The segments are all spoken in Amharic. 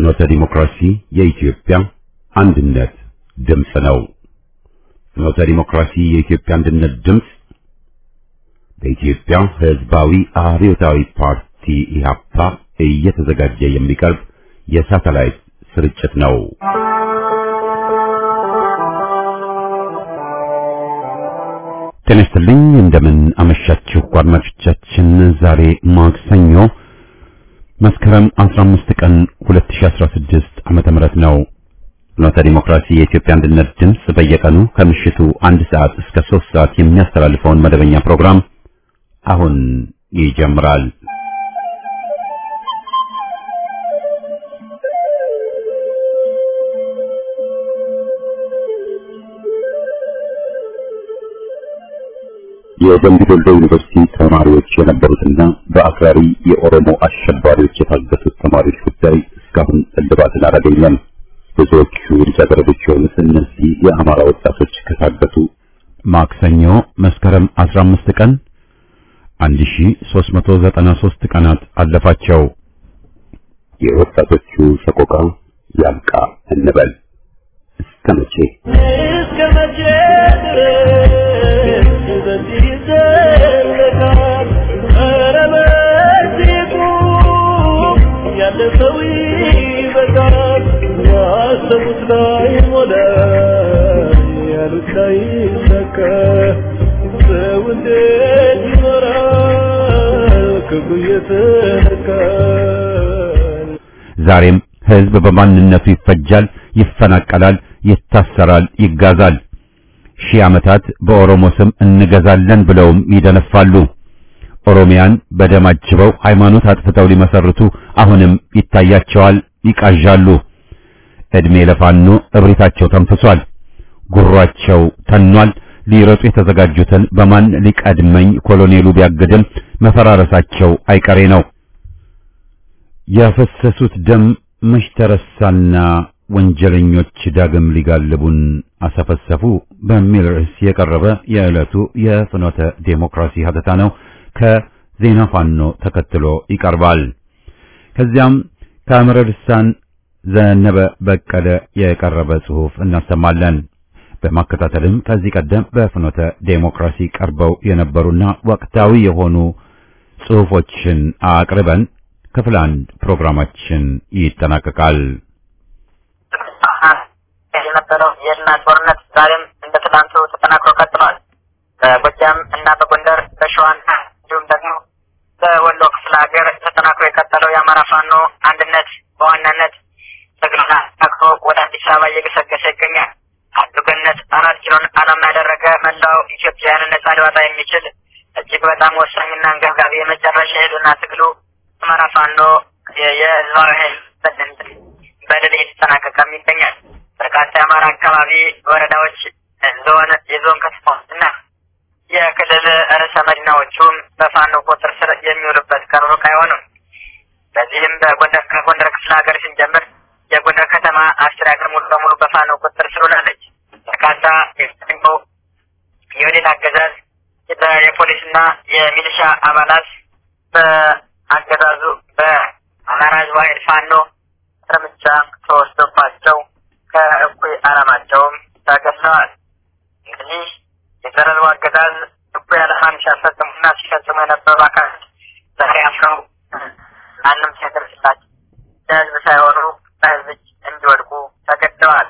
ፍኖተ ዲሞክራሲ የኢትዮጵያ አንድነት ድምፅ ነው። ፍኖተ ዲሞክራሲ የኢትዮጵያ አንድነት ድምፅ በኢትዮጵያ ሕዝባዊ አብዮታዊ ፓርቲ ኢህአፓ እየተዘጋጀ የሚቀርብ የሳተላይት ስርጭት ነው። ጤና ይስጥልኝ። እንደምን አመሻችሁ አድማጮቻችን። ዛሬ ማክሰኞ መስከረም 15 ቀን 2016 ዓመተ ምህረት ነው። ፍኖተ ዲሞክራሲ የኢትዮጵያ አንድነት ድምፅ በየቀኑ ከምሽቱ አንድ ሰዓት እስከ 3 ሰዓት የሚያስተላልፈውን መደበኛ ፕሮግራም አሁን ይጀምራል። የደምቢ ዶሎ ዩኒቨርሲቲ ተማሪዎች የነበሩትና በአክራሪ የኦሮሞ አሸባሪዎች የታገቱት ተማሪዎች ጉዳይ እስካሁን እልባትን አላገኘም። ብዙዎቹ ልጃገረዶች የሆኑት እነዚህ የአማራ ወጣቶች ከታገቱ ማክሰኞ መስከረም 15 ቀን 1393 ቀናት አለፋቸው። የወጣቶቹ ሰቆቃ ያብቃ እንበል። እስከ መቼ እስከ መቼ ድረስ በዚህ ይዘለቃል? ኧረ በዚህ ቁም፣ ያለፈው ይበቃል። ያሰቡት ላይ ሞላ፣ ያሉት ላይ ይሳካ። ሰው እንዴት ይኖራል ክብሩ እየተነካ? ዛሬም ህዝብ በማንነቱ ይፈጃል፣ ይፈናቀላል፣ ይታሰራል፣ ይጋዛል። ሺህ ዓመታት በኦሮሞ ስም እንገዛለን ብለውም ይደነፋሉ። ኦሮሚያን በደም አጅበው ሃይማኖት አጥፍተው ሊመሰርቱ አሁንም ይታያቸዋል፣ ይቃዣሉ። ዕድሜ ለፋኖ እብሪታቸው ተንፍሷል፣ ጉሯቸው ተኗል። ሊረጡ የተዘጋጁትን በማን ሊቀድመኝ ኮሎኔሉ ቢያግድም መፈራረሳቸው አይቀሬ ነው። ያፈሰሱት ደም መች ተረሳና ወንጀለኞች ዳግም ሊጋልቡን አሰፈሰፉ በሚል ርዕስ የቀረበ የዕለቱ የፍኖተ ዴሞክራሲ ሀተታ ነው። ከዜና ፋኖ ተከትሎ ይቀርባል። ከዚያም ከአምረ ልሳን ዘነበ በቀለ የቀረበ ጽሑፍ እናሰማለን። በማከታተልም ከዚህ ቀደም በፍኖተ ዴሞክራሲ ቀርበው የነበሩና ወቅታዊ የሆኑ ጽሑፎችን አቅርበን ክፍል አንድ ፕሮግራማችን ይጠናቀቃል። የነበረው የእልና ጦርነት ዛሬም እንደ ትናንቱ ተጠናክሮ ቀጥሏል። በጎጃም እና በጎንደር በሸዋና እንዲሁም ደግሞ በወሎ ክፍለ ሀገር ተጠናክሮ የቀጠለው የአማራ ፋኖ አንድነት በዋናነት ትግሉን አጠናክሮ ወደ አዲስ አበባ እየገሰገሰ ይገኛል። አንዱ ገነት አራት ኪሎን ዓላማ ያደረገ መላው ኢትዮጵያውያንን ነጻ ሊወጣ የሚችል እጅግ በጣም ወሳኝና አንገብጋቢ የመጨረሻ ሄዱና ትግሉ አማራ ፋኖ የህዝባዊ ኃይል በድል እየተጠናቀቀም ይገኛል። በርካታ የአማራ አካባቢ ወረዳዎች፣ ዞን፣ የዞን ከተማዎችና የክልል ርዕሰ መዲናዎቹም በፋኖ ቁጥጥር ስር የሚውሉበት ቀን ሩቅ አይሆንም። በዚህም በጎንደር ከጎንደር ክፍለ ሀገር ስንጀምር የጎንደር ከተማ አስተዳደር ሙሉ በሙሉ በፋኖ ቁጥጥር ስር ውላለች። በርካታ የቀድሞው የወዴት አገዛዝ የፖሊስና የሚሊሻ አባላት በአገዛዙ በአማራ ህዝባዊ ኃይል ፋኖ እርምጃ ተወስዶባቸው ከእኩይ ዓላማቸውም ተገድለዋል። እንግዲህ የዘረሩ አገዛዝ እኩይ ዓላማን ሲያስፈጽሙና ሲፈጽሙ የነበሩ አካላት ዛሬ አፍረው ማንም ሲያደርስላቸው ለህዝብ ሳይሆኑ በህዝብ እጅ እንዲወድቁ ተገደዋል።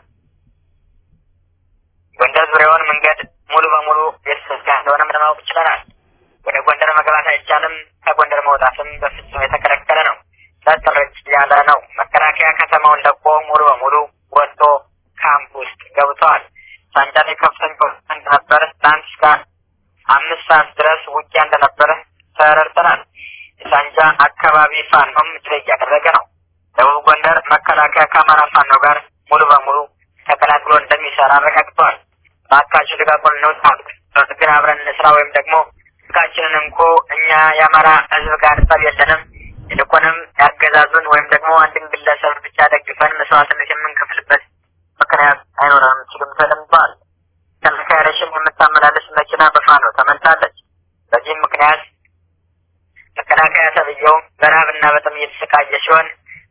ጎንደር ዙሪያውን መንገድ ሙሉ በሙሉ የተዘጋ እንደሆነም ለማወቅ ችለናል። ወደ ጎንደር መግባት አይቻልም። ከጎንደር መውጣትም በፍጹም የተከለከለ ነው። ጸጥረጭ ያለ ነው። መከላከያ ከተማውን ለቆ ሙሉ በሙሉ ወጥቶ ካምፕ ውስጥ ገብተዋል። ሳንጃ ላይ ከፍተኛ ውጊያ እንደነበረ ትናንት እስከ አምስት ሰዓት ድረስ ውጊያ እንደነበረ ተረድተናል። የሳንጃ አካባቢ ፋኖም ድል እያደረገ ነው። ደቡብ ጎንደር መከላከያ ከአማራ ፋኖ ጋር ሙሉ በሙሉ ተቀላቅሎ እንደሚሰራ አረጋግጠዋል። በአካባቢው ልቀቁን እንውጣ፣ ግን አብረን እንስራ ወይም ደግሞ ህጋችንን እንኮ እኛ የአማራ ህዝብ ጋር ጠብ የለንም ይልቁንም ያገዛዙን ወይም ደግሞ አንድን ግለሰብ ብቻ ደግፈን መስዋዕትነት የምንከፍልበት ምክንያት አይኖረንም ሲሉም ተደምጠዋል። ተመካሪሽን የምታመላለስ መኪና በፋኖ ተመታለች። በዚህም ምክንያት መከላከያ ተብዬው በረሀብና በጥም እየተሰቃየ ሲሆን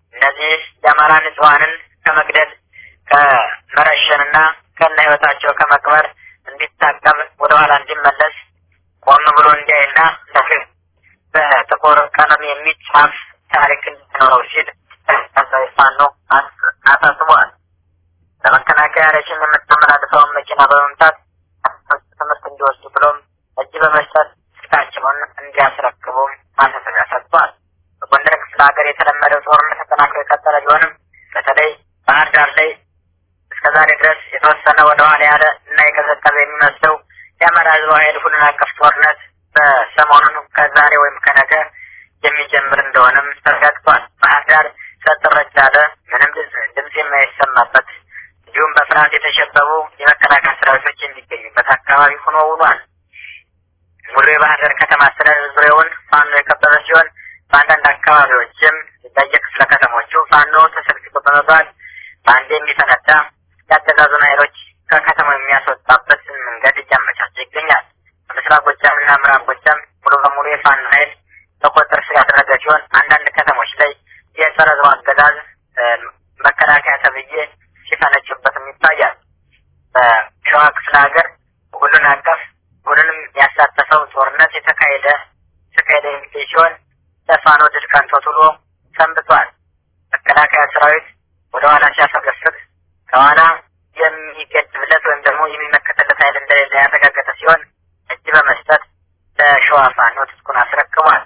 እነዚህ የአማራ ንጹሐንን ከመግደል ከመረሸንና ከነ ህይወታቸው ከመቅበር እንዲታቀብ ወደኋላ እንዲመለስ ቆም ብሎ እንዲያይና ለፍትህ በጥቁር ቀለም የሚጻፍ ታሪክ እንዲኖረው ሲል ታሳቢ ፋኖ አሳስቧል። ለመከላከያ ረሽን የምታመላልሰውን መኪና በመምታት ትምህርት እንዲወስዱ ብሎም እጅ በመስጠት ስልካቸውን እንዲያስረክቡም ማሳሰቢያ ሰጥቷል። በጎንደር ክፍለ ሀገር የተለመደው ጦርነት ተጠናክሮ የቀጠለ ቢሆንም በተለይ ባህር ዳር ላይ እስከ ዛሬ ድረስ የተወሰነ ወደ ኋላ ያለ እና የቀዘቀዘ የሚመስለው የአማራ ህዝብ ኃይል ሁሉን አቀፍ ጦርነት በሰሞኑን ከዛሬ ወይም ከነገ የሚጀምር እንደሆነም ተረጋግጧል። ባህር ዳር ጸጥ ረጭ ያለ ምንም ድምፅ የማይሰማበት እንዲሁም በፍርሃት የተሸበቡ የመከላከያ ሰራዊቶች የሚገኙበት አካባቢ ሆኖ ውሏል። ሙሉ የባህር ዳር ከተማ አስተዳደር ዙሪያውን ፋኖ የከበበ ሲሆን በአንዳንድ አካባቢዎችም በየክፍለ ከተሞቹ ፋኖ ተሰልፍቶ በመባል በአንድ የሚፈነዳ የአገዛዙን ኃይሎች ከከተማው የሚያስወጣበት መንገድ እያመቻቸ ይገኛል። በምስራቅ ጎጃም እና ምዕራብ ጎጃም ሙሉ በሙሉ የፋኖ ኃይል በቁጥጥር ስር ያደረገ ሲሆን አንዳንድ ከተሞች ላይ የጸረ ህዝቡ አገዛዝ መከላከያ ተብዬ ሲፈነጩበትም ይታያል። በሸዋ ክፍለ ሀገር ሁሉን አቀፍ ሁሉንም ያሳተፈው ጦርነት የተካሄደ ተካሄደ የሚገኝ ሲሆን ለፋኖ ድል ቀንቶት ውሎ ሰንብቷል። መከላከያ ሰራዊት ወደ ኋላ ሲያፈገፍግ ከኋላ የሚገድብለት ወይም ደግሞ የሚመከትለት ኃይል እንደሌለ ያረጋገጠ ሲሆን እጅ በመስጠት ለሸዋ ፋኖ ትጥቁን አስረክቧል።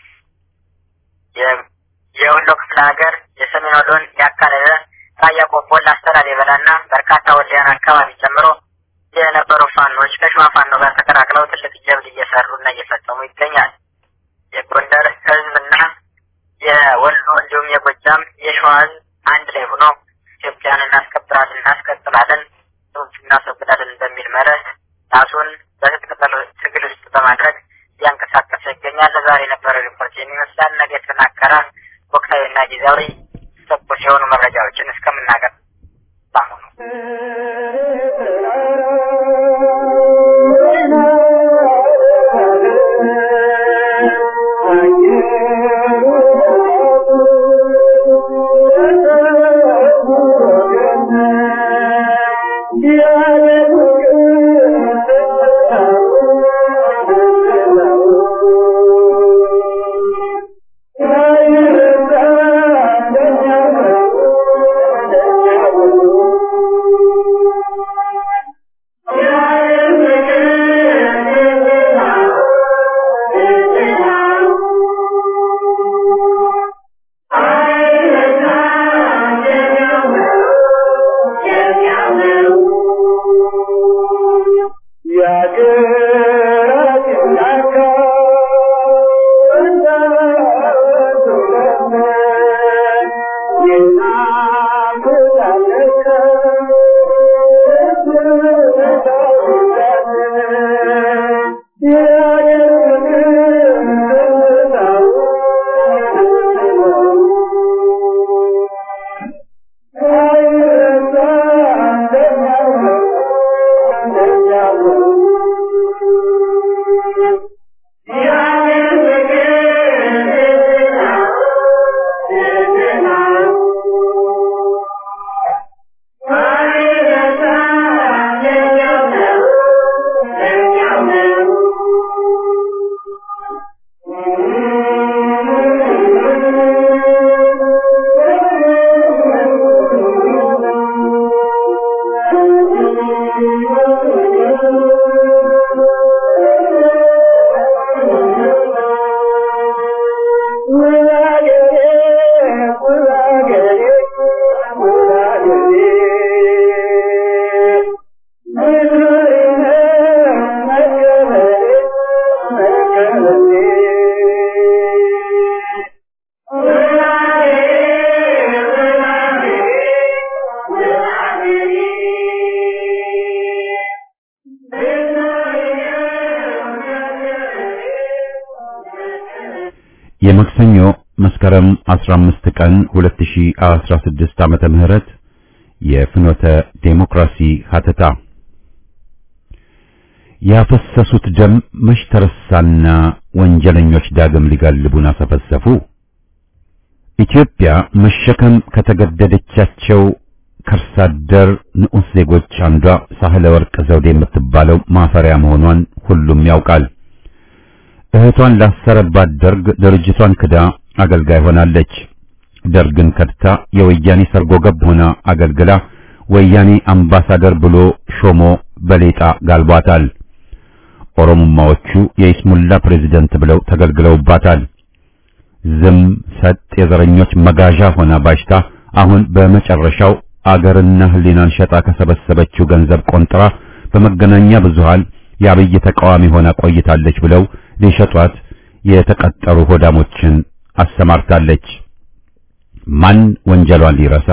የወሎ ክፍለ ሀገር የሰሜን ወሎን ያካለለ ራያ ቆቦን፣ ላስታ ላሊበላና በርካታ ወልዲያን አካባቢ ጨምሮ የነበሩ ፋኖች ከሸዋ ፋኖ ጋር ተቀላቅለው ትልቅ ጀብድ እየሰሩና እየፈጸሙ ይገኛል። የጎንደር ህዝብና የወሎ እንዲሁም የጎጃም የሸዋ ህዝብ አንድ ላይ ሆኖ ኢትዮጵያን እናስከብራለን፣ እናስቀጥላለን፣ እናስወግዳለን በሚል መርህ ራሱን በትጥቅ ትግል ውስጥ በማድረግ እያንቀሳቀሰ ይገኛል። ለዛሬ የነበረ ሪፖርት የሚመስላል። ነገ የተጠናከረ ወቅታዊና ጊዜያዊ ትኩስ የሆኑ መረጃዎችን እስከምናገር በአሁኑ የመክሰኞ መስከረም 15 ቀን 2016 ዓመተ ምህረት የፍኖተ ዴሞክራሲ ሀተታ ያፈሰሱት ደም መች ተረሳና ወንጀለኞች ዳግም ሊጋልቡን አሰፈሰፉ። ኢትዮጵያ መሸከም ከተገደደቻቸው ከርሳ አደር ንዑስ ዜጎች አንዷ ሳህለ ወርቅ ዘውዴ የምትባለው ማፈሪያ መሆኗን ሁሉም ያውቃል። እህቷን ላሰረባት ደርግ ድርጅቷን ክዳ አገልጋይ ሆናለች። ደርግን ከድታ የወያኔ ሰርጎ ገብ ሆና አገልግላ ወያኔ አምባሳደር ብሎ ሾሞ በሌጣ ጋልቧታል። ኦሮሞማዎቹ የኢስሙላ ፕሬዝደንት ብለው ተገልግለውባታል። ዝም ሰጥ የዘረኞች መጋዣ ሆና ባሽታ አሁን በመጨረሻው አገርና ሕሊናን ሸጣ ከሰበሰበችው ገንዘብ ቆንጥራ በመገናኛ ብዙሃን የአብይ ተቃዋሚ ሆና ቆይታለች ብለው ሊሸጧት የተቀጠሩ ሆዳሞችን አሰማርታለች። ማን ወንጀሏን ሊረሳ?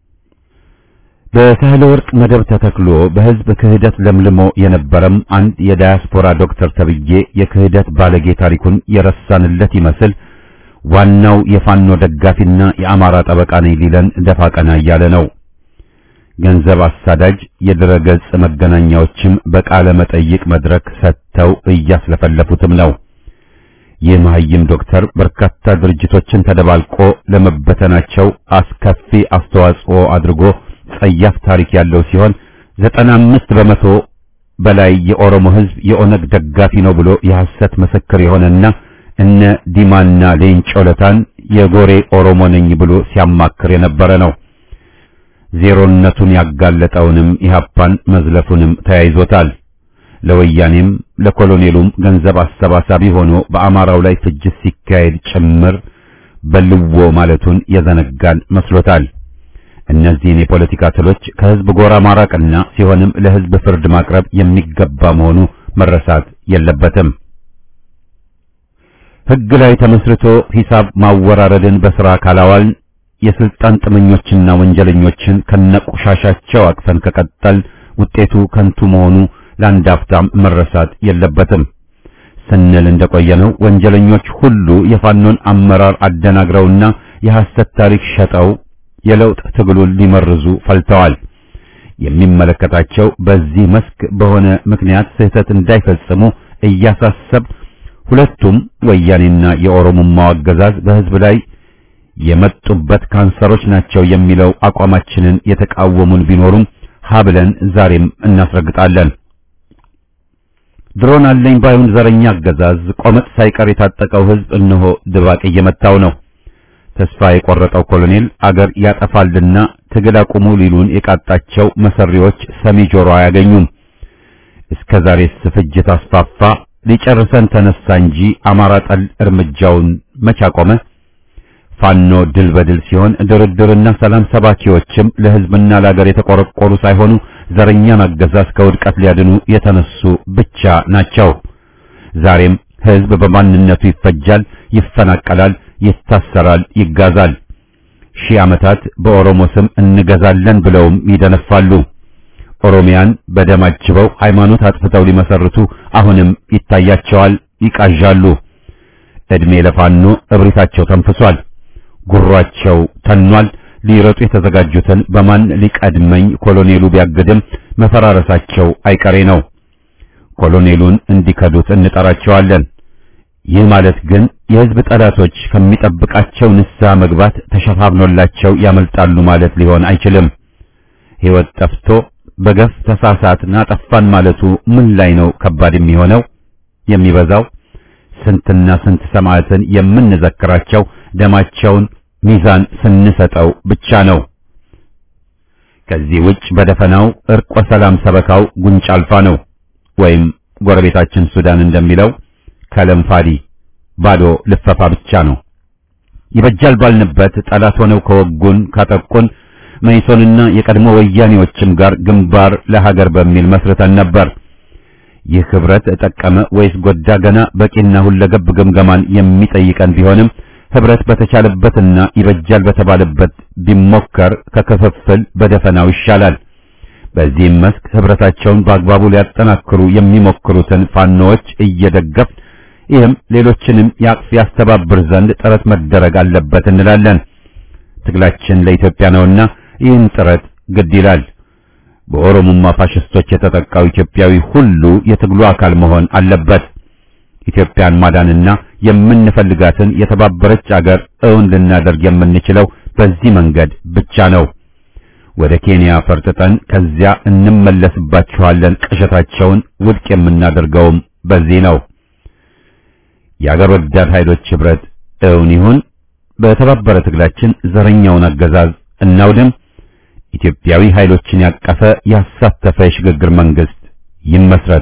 በሳህለ ወርቅ መደብ ተተክሎ በሕዝብ ክህደት ለምልሞ የነበረም አንድ የዳያስፖራ ዶክተር ተብዬ የክህደት ባለጌ ታሪኩን የረሳንለት ይመስል ዋናው የፋኖ ደጋፊና የአማራ ጠበቃ ነኝ ሊለን ደፋ ቀና እያለ ነው። ገንዘብ አሳዳጅ የድረገጽ መገናኛዎችም በቃለ መጠይቅ መድረክ ሰጥተው እያስለፈለፉትም ነው። ይህ መሐይም ዶክተር በርካታ ድርጅቶችን ተደባልቆ ለመበተናቸው አስከፊ አስተዋጽኦ አድርጎ ጸያፍ ታሪክ ያለው ሲሆን ዘጠና አምስት በመቶ በላይ የኦሮሞ ሕዝብ የኦነግ ደጋፊ ነው ብሎ የሐሰት ምስክር የሆነና እነ ዲማና ሌንጮ ለታን የጎሬ ኦሮሞ ነኝ ብሎ ሲያማክር የነበረ ነው። ዜሮነቱን ያጋለጠውንም ኢህአፓን መዝለፉንም ተያይዞታል። ለወያኔም ለኮሎኔሉም ገንዘብ አሰባሳቢ ሆኖ በአማራው ላይ ፍጅት ሲካሄድ ጭምር በልዎ ማለቱን የዘነጋን መስሎታል። እነዚህን የፖለቲካ ትሎች ከህዝብ ጎራ ማራቅና ሲሆንም ለህዝብ ፍርድ ማቅረብ የሚገባ መሆኑ መረሳት የለበትም። ህግ ላይ ተመስርቶ ሂሳብ ማወራረድን በሥራ ካላዋልን የስልጣን ጥመኞችና ወንጀለኞችን ከነቆሻሻቸው አቅፈን ከቀጠል ውጤቱ ከንቱ መሆኑ ለአንድ አፍታም መረሳት የለበትም ስንል እንደቆየነው ወንጀለኞች ሁሉ የፋኖን አመራር አደናግረውና የሐሰት ታሪክ ሸጠው የለውጥ ትግሉን ሊመርዙ ፈልተዋል። የሚመለከታቸው በዚህ መስክ በሆነ ምክንያት ስህተት እንዳይፈጽሙ እያሳሰብ ሁለቱም ወያኔና የኦሮሞማው አገዛዝ በህዝብ ላይ የመጡበት ካንሰሮች ናቸው የሚለው አቋማችንን የተቃወሙን ቢኖሩም ሀብለን ዛሬም እናስረግጣለን። ድሮን አለኝ ባዩን ዘረኛ አገዛዝ ቆመጥ ሳይቀር የታጠቀው ህዝብ እነሆ ድባቅ እየመታው ነው። ተስፋ የቆረጠው ኮሎኔል አገር ያጠፋልና ትግል አቁሙ ሊሉን የቃጣቸው መሰሪዎች ሰሚ ጆሮ አያገኙም። እስከ ዛሬስ ፍጅት አስፋፋ፣ ሊጨርሰን ተነሳ እንጂ አማራ ጠል እርምጃውን መች አቆመ? ፋኖ ድል በድል ሲሆን ድርድርና ሰላም ሰባኪዎችም ለህዝብና ለሀገር የተቆረቆሩ ሳይሆኑ ዘረኛን አገዛዝ ከውድቀት ሊያድኑ የተነሱ ብቻ ናቸው። ዛሬም ህዝብ በማንነቱ ይፈጃል፣ ይፈናቀላል፣ ይታሰራል፣ ይጋዛል። ሺህ ዓመታት በኦሮሞ ስም እንገዛለን ብለውም ይደነፋሉ። ኦሮሚያን በደም አጅበው ሃይማኖት አጥፍተው ሊመሰርቱ አሁንም ይታያቸዋል፣ ይቃዣሉ። ዕድሜ ለፋኖ እብሪታቸው ተንፍሷል። ጉሯቸው ተኗል። ሊረጡ የተዘጋጁትን በማን ሊቀድመኝ ኮሎኔሉ ቢያግድም መፈራረሳቸው አይቀሬ ነው። ኮሎኔሉን እንዲከዱት እንጠራቸዋለን። ይህ ማለት ግን የህዝብ ጠላቶች ከሚጠብቃቸው ንስሐ መግባት ተሸፋፍኖላቸው ያመልጣሉ ማለት ሊሆን አይችልም። ሕይወት ጠፍቶ በገፍ ተሳሳትን አጠፋን ማለቱ ምን ላይ ነው ከባድ የሚሆነው የሚበዛው? ስንትና ስንት ሰማዕትን የምንዘክራቸው ደማቸውን ሚዛን ስንሰጠው ብቻ ነው። ከዚህ ውጭ በደፈናው እርቆ ሰላም ሰበካው ጉንጭ አልፋ ነው። ወይም ጎረቤታችን ሱዳን እንደሚለው ከለምፋዲ ባዶ ልፈፋ ብቻ ነው። ይበጃል ባልንበት ጠላት ሆነው ከወጉን ካጠቁን መይሶንና የቀድሞ ወያኔዎችም ጋር ግንባር ለሀገር በሚል መስርተን ነበር። ይህ ህብረት ጠቀመ ወይስ ጎዳ? ገና በቂና ሁለገብ ግምገማን የሚጠይቀን ቢሆንም ህብረት በተቻለበትና ይበጃል በተባለበት ቢሞከር ከክፍፍል በደፈናው ይሻላል። በዚህም መስክ ህብረታቸውን በአግባቡ ሊያጠናክሩ የሚሞክሩትን ፋኖዎች እየደገፍ ይህም ሌሎችንም ያቅፍ ያስተባብር ዘንድ ጥረት መደረግ አለበት እንላለን። ትግላችን ለኢትዮጵያ ነውና ይህን ጥረት ግድ ይላል። በኦሮሞማ ፋሽስቶች የተጠቃው ኢትዮጵያዊ ሁሉ የትግሉ አካል መሆን አለበት። ኢትዮጵያን ማዳንና የምንፈልጋትን የተባበረች አገር እውን ልናደርግ የምንችለው በዚህ መንገድ ብቻ ነው። ወደ ኬንያ ፈርጥጠን ከዚያ እንመለስባችኋለን ቅዠታቸውን ውድቅ የምናደርገውም በዚህ ነው። የአገር ወዳድ ኃይሎች ህብረት እውን ይሁን። በተባበረ ትግላችን ዘረኛውን አገዛዝ እናውድም። ኢትዮጵያዊ ኃይሎችን ያቀፈ ያሳተፈ የሽግግር መንግስት ይመስረት።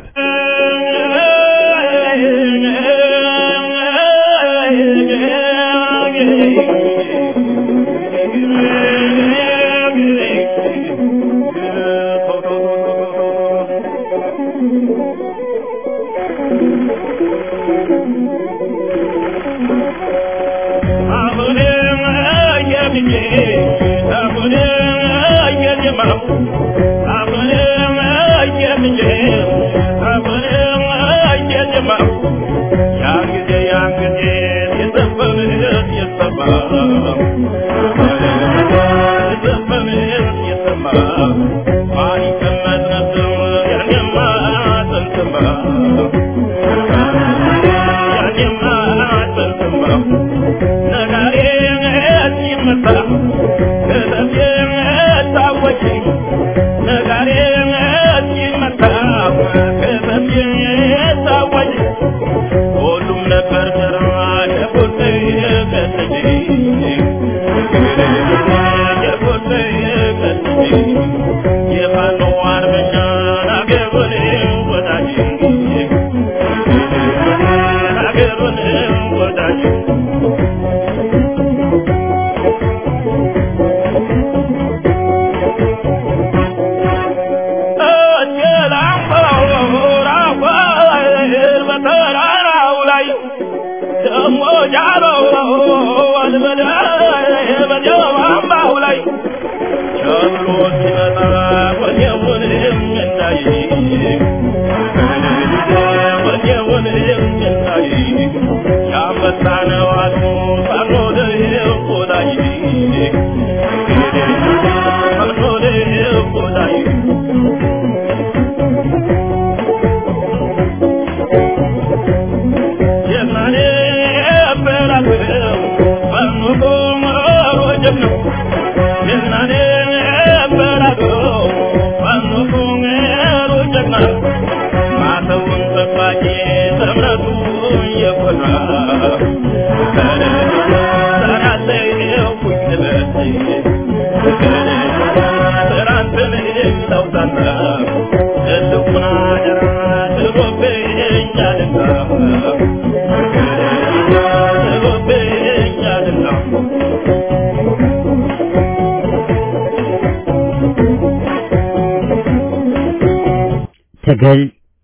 ትግል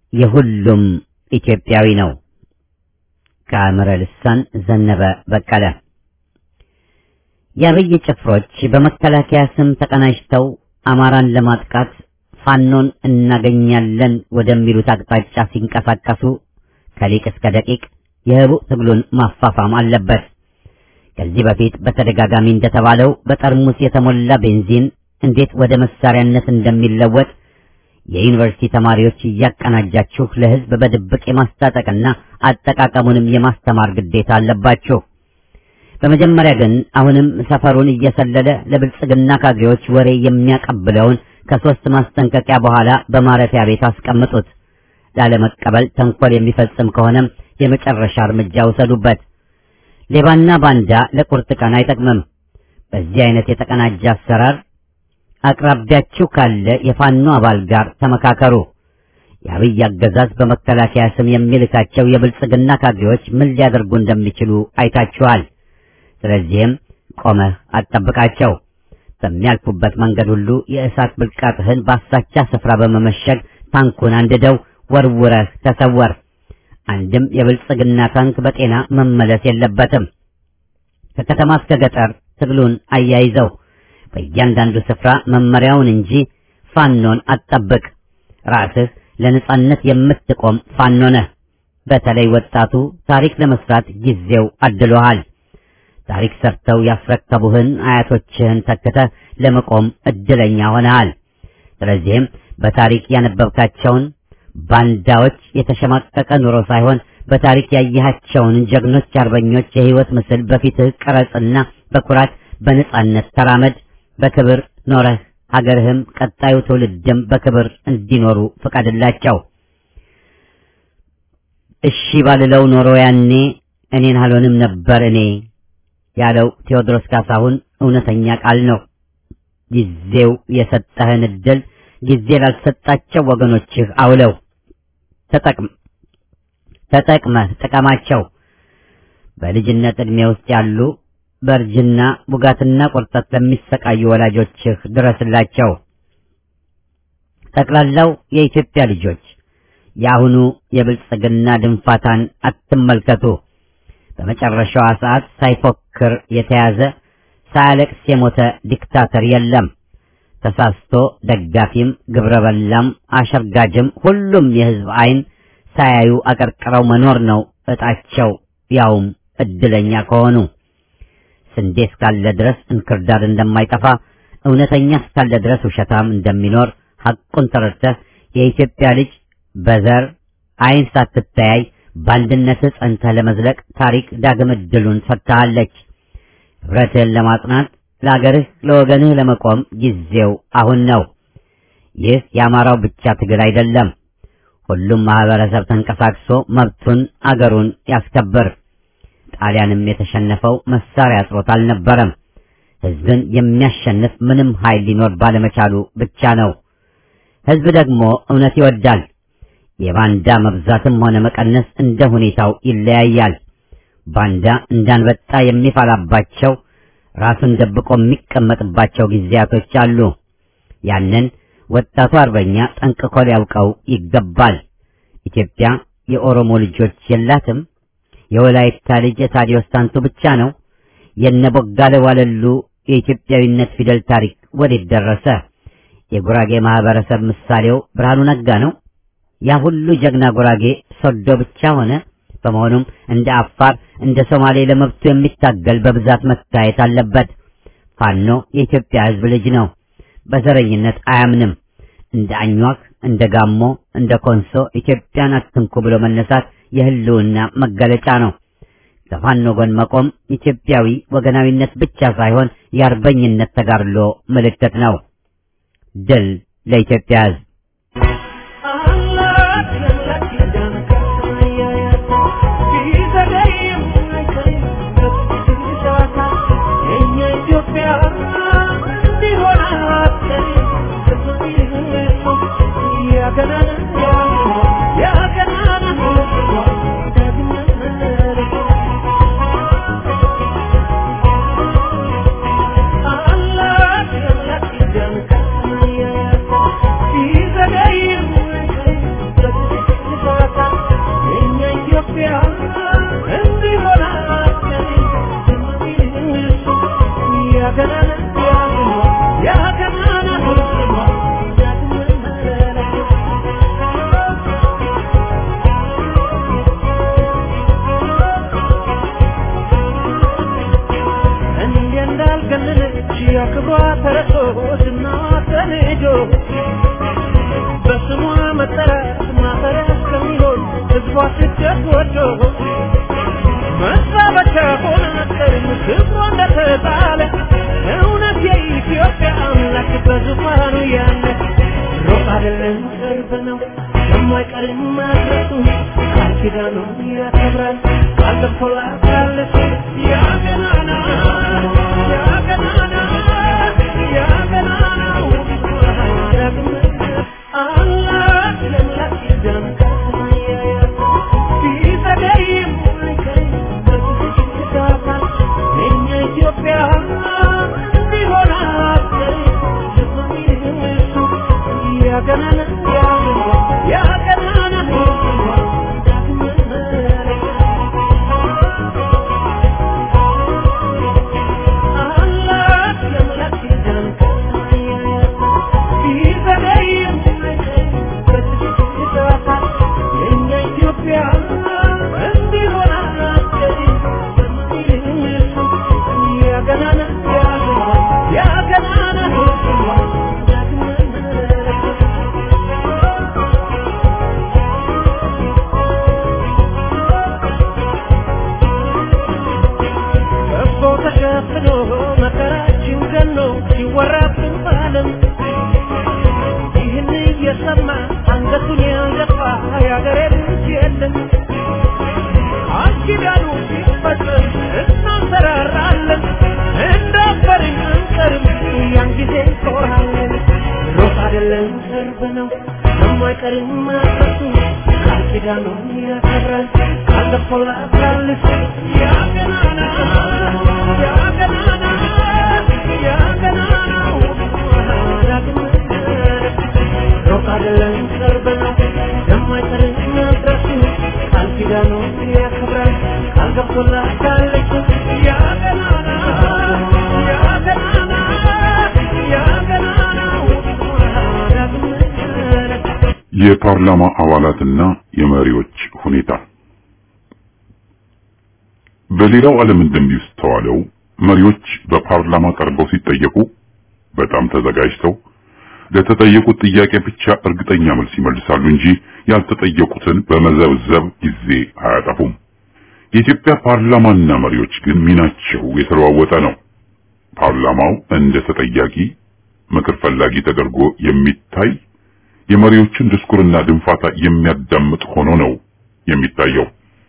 የሁሉም ኢትዮጵያዊ ነው። ከአእምረ ልሳን ዘነበ በቀለ። የአብይ ጭፍሮች በመከላከያ ስም ተቀናጅተው አማራን ለማጥቃት ፋኖን እናገኛለን ወደሚሉት አቅጣጫ ሲንቀሳቀሱ ከሊቅ እስከ ደቂቅ የህቡዕ ትግሉን ማፋፋም አለበት። ከዚህ በፊት በተደጋጋሚ እንደተባለው በጠርሙስ የተሞላ ቤንዚን እንዴት ወደ መሳሪያነት እንደሚለወጥ የዩኒቨርሲቲ ተማሪዎች እያቀናጃችሁ ለህዝብ በድብቅ የማስታጠቅና አጠቃቀሙንም የማስተማር ግዴታ አለባችሁ። በመጀመሪያ ግን አሁንም ሰፈሩን እየሰለለ ለብልጽግና ካድሬዎች ወሬ የሚያቀብለውን ከሶስት ማስጠንቀቂያ በኋላ በማረፊያ ቤት አስቀምጡት። ላለመቀበል ተንኮል የሚፈጽም ከሆነም የመጨረሻ እርምጃ ውሰዱበት። ሌባና ባንዳ ለቁርጥ ቀን አይጠቅምም። በዚህ አይነት የተቀናጀ አሰራር አቅራቢያችሁ ካለ የፋኖ አባል ጋር ተመካከሩ። የአብይ አገዛዝ በመከላከያ ስም የሚልካቸው የብልጽግና ካድሬዎች ምን ሊያደርጉ እንደሚችሉ አይታችኋል። ስለዚህም ቆመህ አትጠብቃቸው። በሚያልፉበት መንገድ ሁሉ የእሳት ብልቃጥህን በአሳቻ ስፍራ በመመሸግ ታንኩን አንድደው ወርውረህ ተሰወር። አንድም የብልጽግና ታንክ በጤና መመለስ የለበትም። ከከተማ እስከ ገጠር ትግሉን አያይዘው በእያንዳንዱ ስፍራ መመሪያውን እንጂ ፋኖን አትጠብቅ። ራስህ ለነጻነት የምትቆም ፋኖ ነህ። በተለይ ወጣቱ ታሪክ ለመስራት ጊዜው አድሎሃል። ታሪክ ሰርተው ያስረከቡህን አያቶችህን ተክተህ ለመቆም እድለኛ ሆነሃል። ስለዚህም በታሪክ ያነበብካቸውን ባንዳዎች የተሸማቀቀ ኑሮ ሳይሆን በታሪክ ያየሃቸውን ጀግኖች አርበኞች የህይወት ምስል በፊትህ ቅረጽና በኩራት በነጻነት ተራመድ። በክብር ኖረህ ሀገርህም ቀጣዩ ትውልድም በክብር እንዲኖሩ ፍቀድላቸው። እሺ ባልለው ኖሮ ያኔ እኔን አልሆንም ነበር እኔ ያለው ቴዎድሮስ ካሳሁን እውነተኛ ቃል ነው። ጊዜው የሰጠህን እድል ጊዜ ላልሰጣቸው ወገኖችህ አውለው ተጠቅም ተጠቅመህ ጥቀማቸው። በልጅነት ዕድሜ ውስጥ ያሉ በእርጅና ቡጋትና ቁርጠት ለሚሰቃዩ ወላጆችህ ድረስላቸው። ጠቅላላው የኢትዮጵያ ልጆች የአሁኑ የብልጽግና ድንፋታን አትመልከቱ። በመጨረሻዋ ሰዓት ሳይፎክር የተያዘ ሳያለቅስ የሞተ ዲክታተር የለም። ተሳስቶ ደጋፊም ግብረ በላም አሸርጋጅም ሁሉም የሕዝብ ዓይን ሳያዩ አቀርቅረው መኖር ነው እጣቸው፣ ያውም እድለኛ ከሆኑ። ስንዴ እስካለ ድረስ እንክርዳድ እንደማይጠፋ እውነተኛ እስካለ ድረስ ውሸታም እንደሚኖር ሐቁን ተረድተህ የኢትዮጵያ ልጅ በዘር ዓይን ሳትተያይ በአንድነትህ ጸንተህ ለመዝለቅ ታሪክ ዳግም እድሉን ሰጥታሃለች። ኅብረትህን ለማጽናት ለአገርህ ለወገንህ ለመቆም ጊዜው አሁን ነው። ይህ የአማራው ብቻ ትግል አይደለም። ሁሉም ማህበረሰብ ተንቀሳቅሶ መብቱን አገሩን ያስከብር። ጣሊያንም የተሸነፈው መሳሪያ አጥሮት አልነበረም። ሕዝብን የሚያሸንፍ ምንም ኃይል ሊኖር ባለመቻሉ ብቻ ነው። ሕዝብ ደግሞ እውነት ይወዳል። የባንዳ መብዛትም ሆነ መቀነስ እንደ ሁኔታው ይለያያል። ባንዳ እንዳንበጣ የሚፈላባቸው ራሱን ደብቆ የሚቀመጥባቸው ጊዜያቶች አሉ። ያንን ወጣቱ አርበኛ ጠንቅቆ ሊያውቀው ይገባል። ኢትዮጵያ የኦሮሞ ልጆች የላትም። የወላይታ ልጅ የታዲዮስ ታንቱ ብቻ ነው። የነቦጋለ ዋለሉ የኢትዮጵያዊነት ፊደል ታሪክ ወዴት ደረሰ? የጉራጌ ማህበረሰብ ምሳሌው ብርሃኑ ነጋ ነው። ያ ሁሉ ጀግና ጉራጌ ሶዶ ብቻ ሆነ። በመሆኑም እንደ አፋር፣ እንደ ሶማሌ ለመብቱ የሚታገል በብዛት መታየት አለበት። ፋኖ የኢትዮጵያ ሕዝብ ልጅ ነው። በዘረኝነት አያምንም። እንደ አኟክ፣ እንደ ጋሞ፣ እንደ ኮንሶ ኢትዮጵያን አትንኩ ብሎ መነሳት የህልውና መገለጫ ነው። ከፋኖ ጎን መቆም ኢትዮጵያዊ ወገናዊነት ብቻ ሳይሆን የአርበኝነት ተጋድሎ ምልክት ነው። ድል ለኢትዮጵያ ሕዝብ! Yeah. ሸፍኖ መከራችን ገኖ ሲወራብን ባለም ይህን እየሰማ አንገቱን ያልደፋ የአገሬ ልጅ የለም ቃል ኪዳኑ ሲፈጸም እናንሰራራለን እንዳፈርን አንቀርም ያን ጊዜ እንኮራለን ሮጥ አይደለም ቅርብ ነው የማይቀርም ማፈሱ ቃል ኪዳኑን ያከብራል ቃል ገብቶላታል ያ ገናና ያ ገናና ያ ገናናው ዳግም ሩቅ አይደለም ቅርብ ነው የማይቀርም መድረሱ ቃል ኪዳኑን ያከብራል ቃል ገብቶላታል ያ ገናና ያ ገናና ያ ገናናው ዳግም የፓርላማ አባላትና የመሪዎች ሁኔታ በሌላው ዓለም እንደሚስተዋለው መሪዎች በፓርላማ ቀርበው ሲጠየቁ በጣም ተዘጋጅተው ለተጠየቁት ጥያቄ ብቻ እርግጠኛ መልስ ይመልሳሉ እንጂ ያልተጠየቁትን በመዘብዘብ ጊዜ አያጠፉም። የኢትዮጵያ ፓርላማና መሪዎች ግን ሚናቸው የተለዋወጠ ነው። ፓርላማው እንደ ተጠያቂ ምክር ፈላጊ ተደርጎ የሚታይ የመሪዎችን ድስኩርና ድንፋታ የሚያዳምጥ ሆኖ ነው የሚታየው።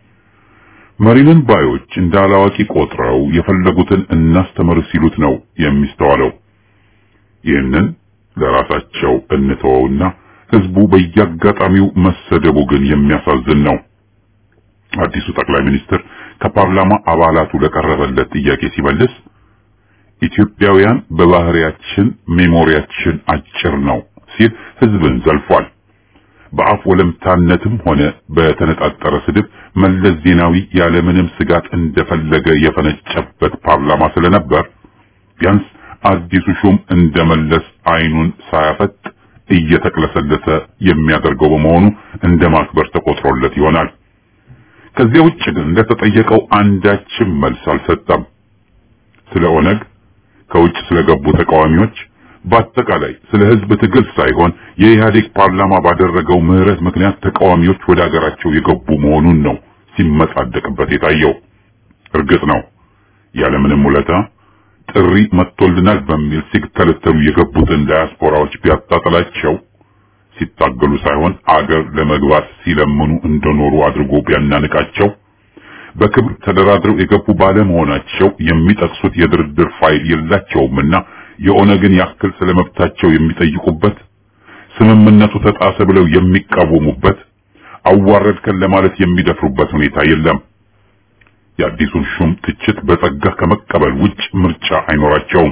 መሪንን ባዮች እንደ አላዋቂ ቆጥረው የፈለጉትን እናስተምር ሲሉት ነው የሚስተዋለው። ይህንን ለራሳቸው እንተወውና ህዝቡ በየአጋጣሚው መሰደቡ ግን የሚያሳዝን ነው። አዲሱ ጠቅላይ ሚኒስትር ከፓርላማ አባላቱ ለቀረበለት ጥያቄ ሲመልስ ኢትዮጵያውያን በባህሪያችን ሜሞሪያችን አጭር ነው ሲል ህዝብን ዘልፏል። በአፍ ወለምታነትም ሆነ በተነጣጠረ ስድብ መለስ ዜናዊ ያለምንም ስጋት እንደፈለገ የፈነጨበት ፓርላማ ስለነበር ቢያንስ አዲሱ ሹም እንደመለስ አይኑን ሳያፈጥ እየተቅለሰለሰ የሚያደርገው በመሆኑ እንደ ማክበር ተቆጥሮለት ይሆናል። ከዚያ ውጭ ግን እንደተጠየቀው አንዳችም መልስ አልሰጠም። ስለ ኦነግ፣ ከውጭ ስለገቡ ተቃዋሚዎች፣ በአጠቃላይ ስለ ህዝብ ትግል ሳይሆን የኢህአዴግ ፓርላማ ባደረገው ምህረት ምክንያት ተቃዋሚዎች ወደ አገራቸው የገቡ መሆኑን ነው ሲመጻደቅበት የታየው። እርግጥ ነው ያለምንም ውለታ ጥሪ መጥቶልናል በሚል ሲተለተሉ የገቡትን ዳያስፖራዎች ቢያጣጥላቸው ሲታገሉ ሳይሆን አገር ለመግባት ሲለምኑ እንደኖሩ አድርጎ ቢያናንቃቸው በክብር ተደራድረው የገቡ ባለመሆናቸው የሚጠቅሱት የድርድር ፋይል የላቸውምና የኦነግን ያክል ስለመብታቸው የሚጠይቁበት ስምምነቱ ተጣሰ ብለው የሚቃወሙበት አዋረድከን ለማለት የሚደፍሩበት ሁኔታ የለም። የአዲሱን ሹም ትችት በጸጋ ከመቀበል ውጭ ምርጫ አይኖራቸውም።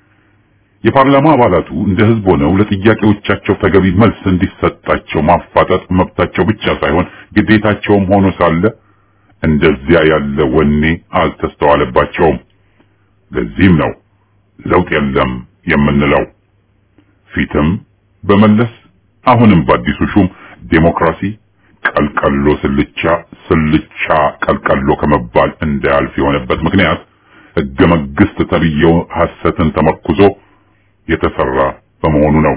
የፓርላማ አባላቱ እንደ ህዝብ ሆነው ለጥያቄዎቻቸው ተገቢ መልስ እንዲሰጣቸው ማፋጠጥ መብታቸው ብቻ ሳይሆን ግዴታቸውም ሆኖ ሳለ እንደዚያ ያለ ወኔ አልተስተዋለባቸውም። ለዚህም ነው ለውጥ የለም የምንለው። ፊትም በመለስ አሁንም በአዲሱ ሹም ዴሞክራሲ ቀልቀሎ ስልቻ ስልቻ ቀልቀሎ ከመባል እንዳያልፍ የሆነበት ምክንያት ህገ መንግስት ተብዬው ሐሰትን ተመርኩዞ የተሰራ በመሆኑ ነው።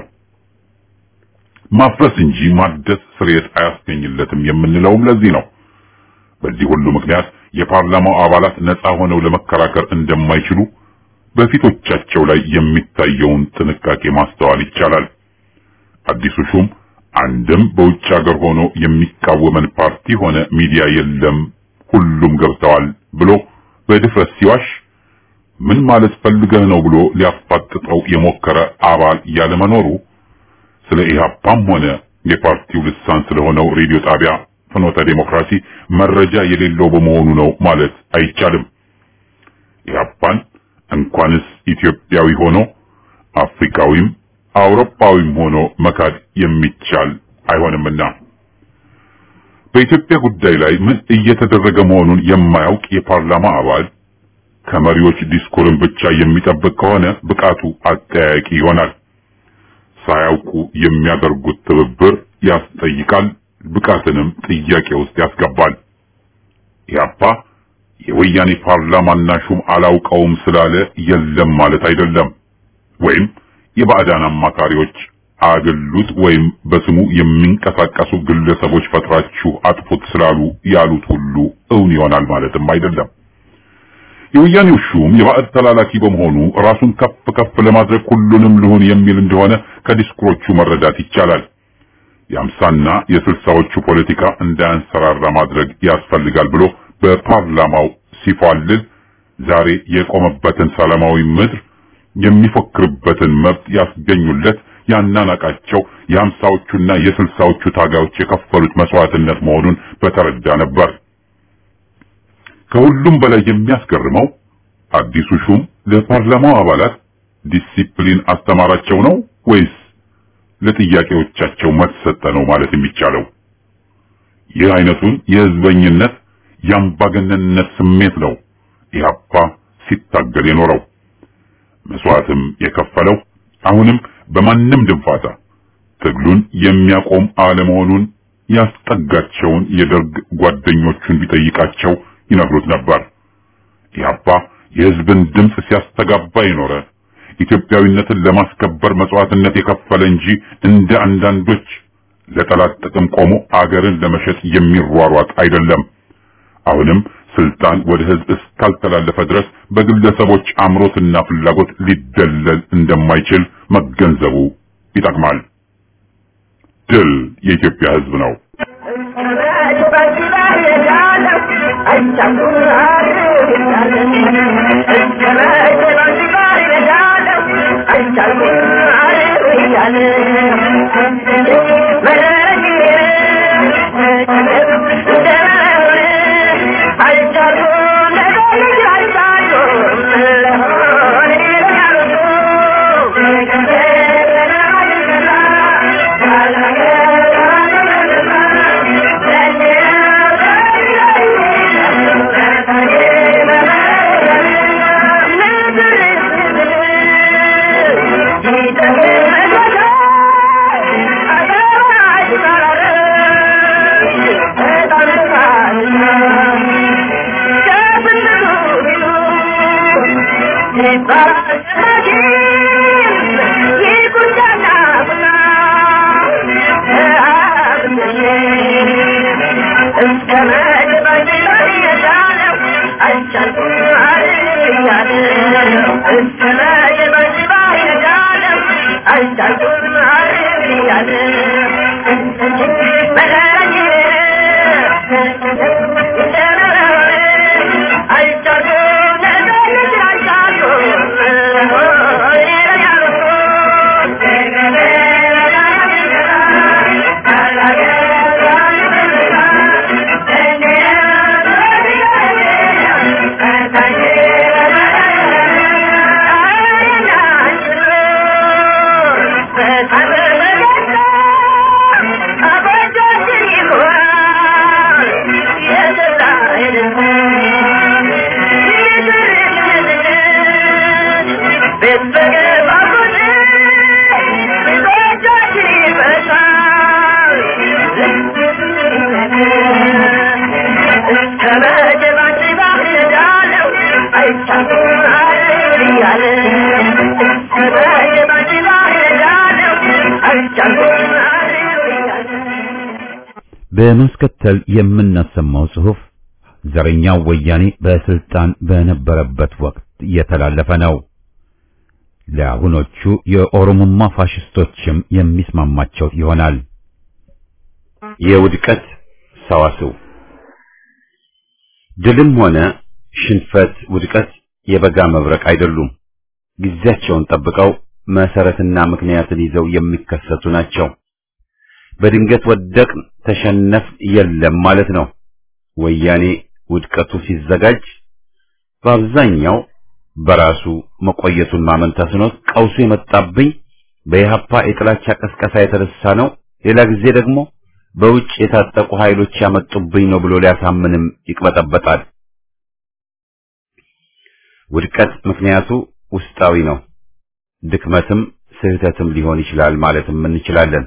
ማፍረስ እንጂ ማደስ ስርየት አያስገኝለትም የምንለውም ለዚህ ነው። በዚህ ሁሉ ምክንያት የፓርላማው አባላት ነፃ ሆነው ለመከራከር እንደማይችሉ በፊቶቻቸው ላይ የሚታየውን ጥንቃቄ ማስተዋል ይቻላል። አዲሱ ሹም አንድም በውጭ ሀገር ሆኖ የሚቃወመን ፓርቲ ሆነ ሚዲያ የለም፣ ሁሉም ገብተዋል ብሎ በድፍረት ሲዋሽ ምን ማለት ፈልገህ ነው ብሎ ሊያፋጥጠው የሞከረ አባል ያለመኖሩ ስለ ኢህአፓም ሆነ የፓርቲው ልሳን ስለሆነው ሬዲዮ ጣቢያ ፍኖተ ዴሞክራሲ መረጃ የሌለው በመሆኑ ነው ማለት አይቻልም። ኢህአፓን እንኳንስ ኢትዮጵያዊ ሆኖ አፍሪካዊም አውሮፓዊም ሆኖ መካድ የሚቻል አይሆንምና በኢትዮጵያ ጉዳይ ላይ ምን እየተደረገ መሆኑን የማያውቅ የፓርላማ አባል ከመሪዎች ዲስኩርን ብቻ የሚጠብቅ ከሆነ ብቃቱ አጠያያቂ ይሆናል። ሳያውቁ የሚያደርጉት ትብብር ያስጠይቃል፣ ብቃትንም ጥያቄ ውስጥ ያስገባል። ኢህአፓ የወያኔ ፓርላማና ሹም አላውቀውም ስላለ የለም ማለት አይደለም። ወይም የባዕዳን አማካሪዎች አግሉት ወይም በስሙ የሚንቀሳቀሱ ግለሰቦች ፈጥራችሁ አጥፉት ስላሉ ያሉት ሁሉ እውን ይሆናል ማለትም አይደለም። የወያኔው ሹም የባዕድ ተላላኪ በመሆኑ ራሱን ከፍ ከፍ ለማድረግ ሁሉንም ልሁን የሚል እንደሆነ ከዲስኩሮቹ መረዳት ይቻላል። የአምሳና የስልሳዎቹ ፖለቲካ እንዳያንሰራራ ማድረግ ያስፈልጋል ብሎ በፓርላማው ሲፏልል ዛሬ የቆመበትን ሰላማዊ ምድር የሚፎክርበትን መብት ያስገኙለት ያናናቃቸው የአምሳዎቹና የስልሳዎቹ ታጋዮች የከፈሉት መስዋዕትነት መሆኑን በተረዳ ነበር። ከሁሉም በላይ የሚያስገርመው አዲሱ ሹም ለፓርላማው አባላት ዲሲፕሊን አስተማራቸው ነው ወይስ ለጥያቄዎቻቸው መልስ ሰጠ ነው ማለት የሚቻለው? ይህ አይነቱን የህዝበኝነት የአምባገነንነት ስሜት ነው ኢህአፓ ሲታገል የኖረው መስዋዕትም የከፈለው አሁንም በማንም ድንፋታ ትግሉን የሚያቆም አለመሆኑን ያስጠጋቸውን የደርግ ጓደኞቹን ቢጠይቃቸው ይነግሩት ነበር። ኢህአፓ የህዝብን ድምፅ ሲያስተጋባ የኖረ ኢትዮጵያዊነትን ለማስከበር መስዋዕትነት የከፈለ እንጂ እንደ አንዳንዶች ለጠላት ጥቅም ቆሞ አገርን ለመሸጥ የሚሯሯጥ አይደለም። አሁንም ስልጣን ወደ ህዝብ እስካልተላለፈ ድረስ በግለሰቦች አምሮትና ፍላጎት ሊደለል እንደማይችል መገንዘቡ ይጠቅማል። ድል የኢትዮጵያ ህዝብ ነው። በማስከተል የምናሰማው ጽሑፍ ዘረኛው ወያኔ በስልጣን በነበረበት ወቅት የተላለፈ ነው። ለአሁኖቹ የኦሮሞማ ፋሽስቶችም የሚስማማቸው ይሆናል። የውድቀት ሰዋስው ድልም ሆነ ሽንፈት፣ ውድቀት የበጋ መብረቅ አይደሉም። ጊዜያቸውን ጠብቀው መሰረትና ምክንያትን ይዘው የሚከሰቱ ናቸው። በድንገት ወደቅን፣ ተሸነፍ የለም ማለት ነው። ወያኔ ውድቀቱ ሲዘጋጅ በአብዛኛው በራሱ መቆየቱን ማመን ተስኖት ቀውሱ የመጣብኝ በኢህአፓ የጥላቻ ቀስቀሳ የተነሳ ነው፣ ሌላ ጊዜ ደግሞ በውጭ የታጠቁ ኃይሎች ያመጡብኝ ነው ብሎ ሊያሳምንም ይቅበጠበጣል። ውድቀት ምክንያቱ ውስጣዊ ነው። ድክመትም ስህተትም ሊሆን ይችላል ማለትም እንችላለን።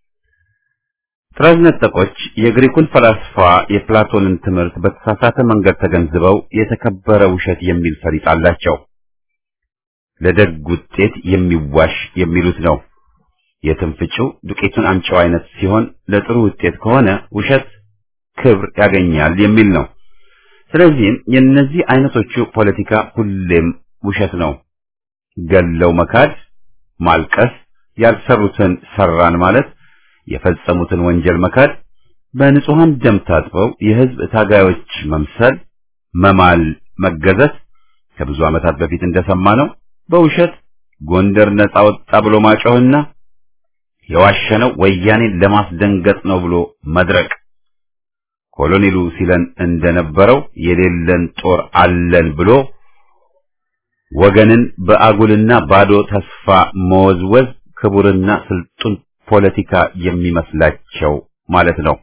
ጥራዝ ነጠቆች የግሪኩን ፈላስፋ የፕላቶንን ትምህርት በተሳሳተ መንገድ ተገንዝበው የተከበረ ውሸት የሚል ፈሊጥ አላቸው። ለደግ ውጤት የሚዋሽ የሚሉት ነው። የትንፍጭው ዱቄቱን አምጪው አይነት ሲሆን ለጥሩ ውጤት ከሆነ ውሸት ክብር ያገኛል የሚል ነው። ስለዚህም የእነዚህ አይነቶቹ ፖለቲካ ሁሌም ውሸት ነው። ገለው መካድ፣ ማልቀስ፣ ያልሰሩትን ሰራን ማለት፣ የፈጸሙትን ወንጀል መካድ፣ በንጹሐን ደም ታጥበው የህዝብ ታጋዮች መምሰል፣ መማል፣ መገዘት ከብዙ ዓመታት በፊት እንደሰማነው በውሸት ጎንደር ነጻ ወጣ ብሎ ማጮህና የዋሸነው ወያኔን ለማስደንገጥ ነው ብሎ መድረቅ ኮሎኔሉ ሲለን እንደነበረው የሌለን ጦር አለን ብሎ ወገንን በአጉልና ባዶ ተስፋ መወዝወዝ ክቡርና ስልጡን ፖለቲካ የሚመስላቸው ማለት ነው።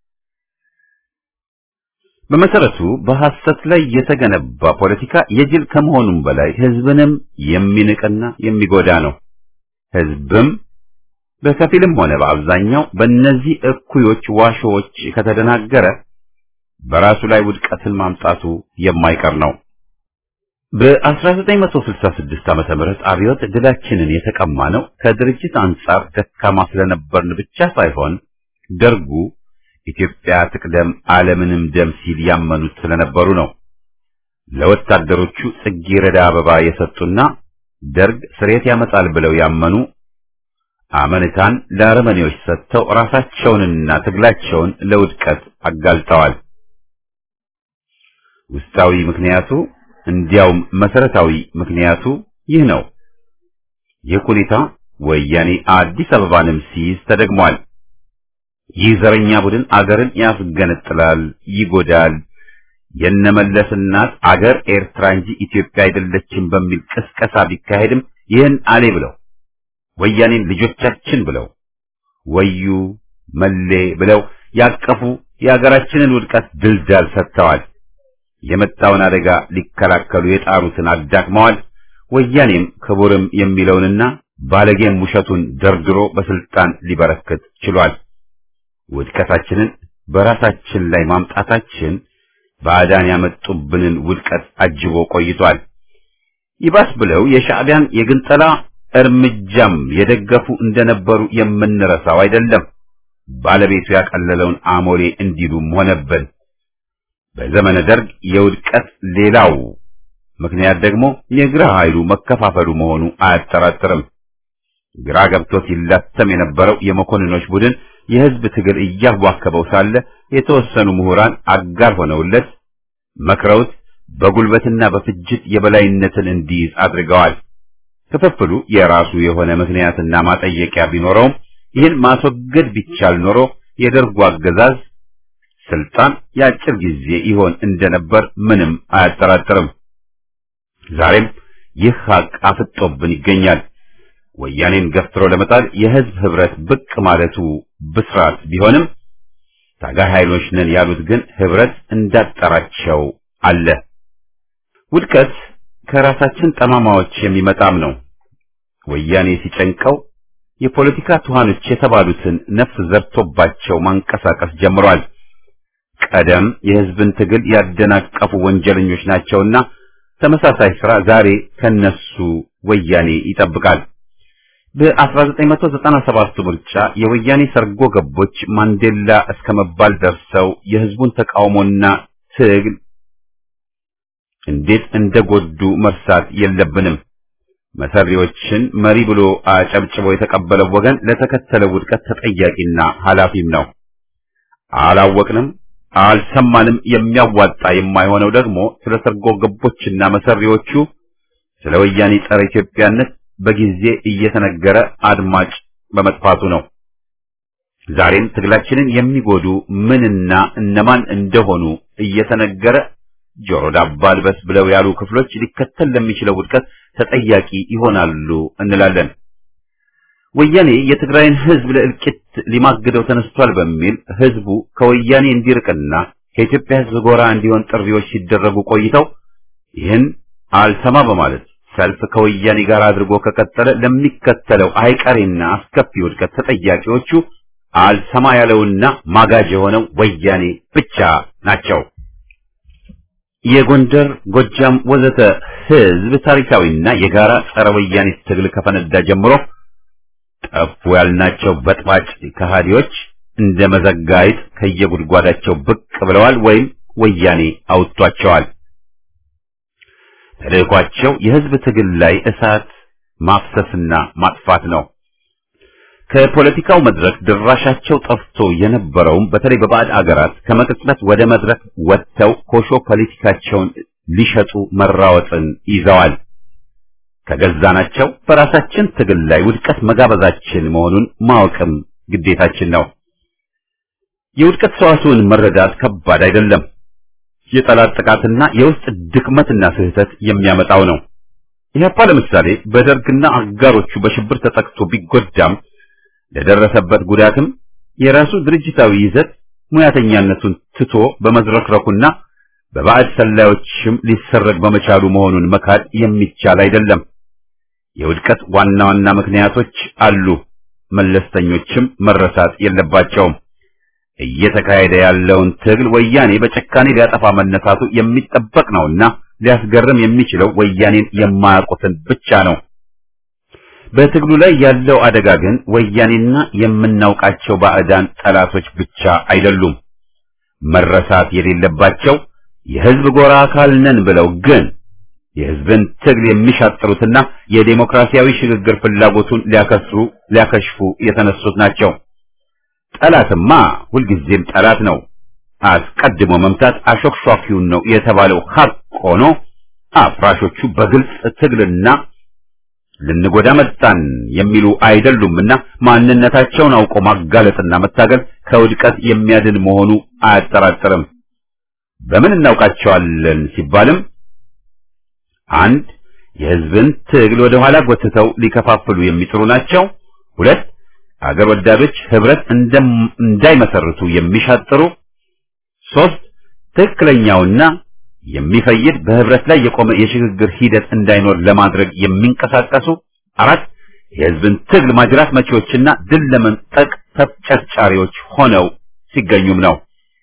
በመሰረቱ በሐሰት ላይ የተገነባ ፖለቲካ የጅል ከመሆኑም በላይ ህዝብንም የሚንቅና የሚጎዳ ነው። ህዝብም በከፊልም ሆነ በአብዛኛው በእነዚህ እኩዮች ዋሾዎች ከተደናገረ በራሱ ላይ ውድቀትን ማምጣቱ የማይቀር ነው። በ1966 ዓመተ ምህረት አብዮት ድላችንን የተቀማ ነው ከድርጅት አንጻር ደካማ ስለነበርን ብቻ ሳይሆን ደርጉ ኢትዮጵያ ትቅደም ዓለምንም ደም ሲል ያመኑት ስለነበሩ ነው። ለወታደሮቹ ጽጌረዳ አበባ የሰጡና ደርግ ስሬት ያመጣል ብለው ያመኑ አመንታን ለአረመኔዎች ሰጥተው ራሳቸውንና ትግላቸውን ለውድቀት አጋልጠዋል። ውስጣዊ ምክንያቱ እንዲያውም መሰረታዊ ምክንያቱ ይህ ነው። ይህ ሁኔታ ወያኔ አዲስ አበባንም ሲይዝ ተደግሟል። ይህ ዘረኛ ቡድን አገርን ያስገነጥላል፣ ይጎዳል። የነመለስ እናት አገር ኤርትራ እንጂ ኢትዮጵያ አይደለችም በሚል ቅስቀሳ ቢካሄድም ይህን አሌ ብለው ወያኔን ልጆቻችን ብለው ወዩ መሌ ብለው ያቀፉ የሀገራችንን ውድቀት ድልዳል ሰጥተዋል። የመጣውን አደጋ ሊከላከሉ የጣሩትን አዳክመዋል። ወያኔም ክቡርም የሚለውንና ባለጌም ውሸቱን ደርድሮ በስልጣን ሊበረክት ችሏል። ውድቀታችንን በራሳችን ላይ ማምጣታችን ባዕዳን ያመጡብንን ውድቀት አጅቦ ቆይቷል። ይባስ ብለው የሻዕቢያን የግንጠላ እርምጃም የደገፉ እንደነበሩ የምንረሳው አይደለም። ባለቤቱ ያቀለለውን አሞሌ እንዲሉም ሆነብን። በዘመነ ደርግ የውድቀት ሌላው ምክንያት ደግሞ የግራ ኃይሉ መከፋፈሉ መሆኑ አያጠራጥርም። ግራ ገብቶት ይላተም የነበረው የመኮንኖች ቡድን የህዝብ ትግል እያዋከበው ሳለ የተወሰኑ ምሁራን አጋር ሆነውለት መክረውት በጉልበትና በፍጅት የበላይነትን እንዲይዝ አድርገዋል። ክፍፍሉ የራሱ የሆነ ምክንያትና ማጠየቂያ ቢኖረውም ይህን ማስወገድ ቢቻል ኖሮ የደርጉ አገዛዝ ስልጣን የአጭር ጊዜ ይሆን እንደነበር ምንም አያጠራጥርም። ዛሬም ይህ ሀቅ አፍጦብን ይገኛል። ወያኔን ገፍትሮ ለመጣል የህዝብ ህብረት ብቅ ማለቱ ብስራት ቢሆንም ታጋይ ኃይሎች ነን ያሉት ግን ህብረት እንዳጠራቸው አለ። ውድቀት ከራሳችን ጠማማዎች የሚመጣም ነው። ወያኔ ሲጨንቀው የፖለቲካ ትኋኖች የተባሉትን ነፍስ ዘርቶባቸው ማንቀሳቀስ ጀምሯል። ቀደም የህዝብን ትግል ያደናቀፉ ወንጀለኞች ናቸውና ተመሳሳይ ስራ ዛሬ ከነሱ ወያኔ ይጠብቃል። በ1997 ምርጫ የወያኔ ሰርጎ ገቦች ማንዴላ እስከ መባል ደርሰው የህዝቡን ተቃውሞና ትግል እንዴት እንደጎዱ መርሳት የለብንም። መሰሪዎችን መሪ ብሎ አጨብጭቦ የተቀበለው ወገን ለተከተለው ውድቀት ተጠያቂና ኃላፊም ነው። አላወቅንም፣ አልሰማንም። የሚያዋጣ የማይሆነው ደግሞ ስለ ሰርጎ ገቦችና መሰሪዎቹ ስለ ወያኔ ጸረ ኢትዮጵያነት በጊዜ እየተነገረ አድማጭ በመጥፋቱ ነው። ዛሬም ትግላችንን የሚጎዱ ምንና እነማን እንደሆኑ እየተነገረ ጆሮ ዳባ ልበስ ብለው ያሉ ክፍሎች ሊከተል ለሚችለው ውድቀት ተጠያቂ ይሆናሉ እንላለን። ወያኔ የትግራይን ህዝብ ለእልቂት ሊማግደው ተነስቷል በሚል ህዝቡ ከወያኔ እንዲርቅና ከኢትዮጵያ ህዝብ ጎራ እንዲሆን ጥሪዎች ሲደረጉ ቆይተው ይህን አልሰማ በማለት ሰልፍ ከወያኔ ጋር አድርጎ ከቀጠለ ለሚከተለው አይቀሬና አስከፊ ውድቀት ተጠያቂዎቹ አልሰማ ያለውና ማጋጅ የሆነው ወያኔ ብቻ ናቸው። የጎንደር፣ ጎጃም ወዘተ ህዝብ ታሪካዊና የጋራ ጸረ ወያኔ ትግል ከፈነዳ ጀምሮ ጠፉ ያልናቸው በጥባጭ ከሃዲዎች እንደ መዘጋይት ከየጉድጓዳቸው ብቅ ብለዋል ወይም ወያኔ አውጥቷቸዋል። ተልዕኳቸው የህዝብ ትግል ላይ እሳት ማፍሰስና ማጥፋት ነው። ከፖለቲካው መድረክ ድራሻቸው ጠፍቶ የነበረውም በተለይ በባዕድ አገራት ከመቅጽበት ወደ መድረክ ወጥተው ኮሾ ፖለቲካቸውን ሊሸጡ መራወጥን ይዘዋል። ከገዛናቸው በራሳችን ትግል ላይ ውድቀት መጋበዛችን መሆኑን ማወቅም ግዴታችን ነው። የውድቀት ሰዋስውን መረዳት ከባድ አይደለም። የጠላት ጥቃትና የውስጥ ድክመትና ስህተት የሚያመጣው ነው። ኢህአፓ ለምሳሌ በደርግና አጋሮቹ በሽብር ተጠቅቶ ቢጎዳም ለደረሰበት ጉዳትም የራሱ ድርጅታዊ ይዘት ሙያተኛነቱን ትቶ በመዝረክረኩና በባዕድ ሰላዮችም ሊሰረግ በመቻሉ መሆኑን መካድ የሚቻል አይደለም። የውድቀት ዋና ዋና ምክንያቶች አሉ፣ መለስተኞችም መረሳት የለባቸውም። እየተካሄደ ያለውን ትግል ወያኔ በጭካኔ ሊያጠፋ መነሳቱ የሚጠበቅ ነውና ሊያስገርም የሚችለው ወያኔን የማያውቁትን ብቻ ነው። በትግሉ ላይ ያለው አደጋ ግን ወያኔና የምናውቃቸው ባዕዳን ጠላቶች ብቻ አይደሉም። መረሳት የሌለባቸው የህዝብ ጎራ አካል ነን ብለው ግን የህዝብን ትግል የሚሻጥሩትና የዴሞክራሲያዊ ሽግግር ፍላጎቱን ሊያከስሩ ሊያከሽፉ የተነሱት ናቸው። ጠላትማ ሁልጊዜም ጠላት ነው። አስቀድሞ መምታት አሾክሿኪውን ነው የተባለው ሀቅ ሆኖ አፍራሾቹ በግልጽ ትግልና ልንጎዳ መጣን የሚሉ አይደሉምና ማንነታቸውን አውቆ ማጋለጥና መታገል ከውድቀት የሚያድን መሆኑ አያጠራጥርም። በምን እናውቃቸዋለን ሲባልም አንድ የህዝብን ትግል ወደ ኋላ ጎትተው ሊከፋፍሉ የሚጥሩ ናቸው። ሁለት አገር ወዳዶች ህብረት እንዳይመሰርቱ የሚሻጥሩ፣ ሶስት ትክክለኛውና የሚፈይድ በህብረት ላይ የቆመ የሽግግር ሂደት እንዳይኖር ለማድረግ የሚንቀሳቀሱ፣ አራት የህዝብን ትግል ማጅራት መቺዎችና ድል ለመንጠቅ ተጨርጫሪዎች ሆነው ሲገኙም ነው።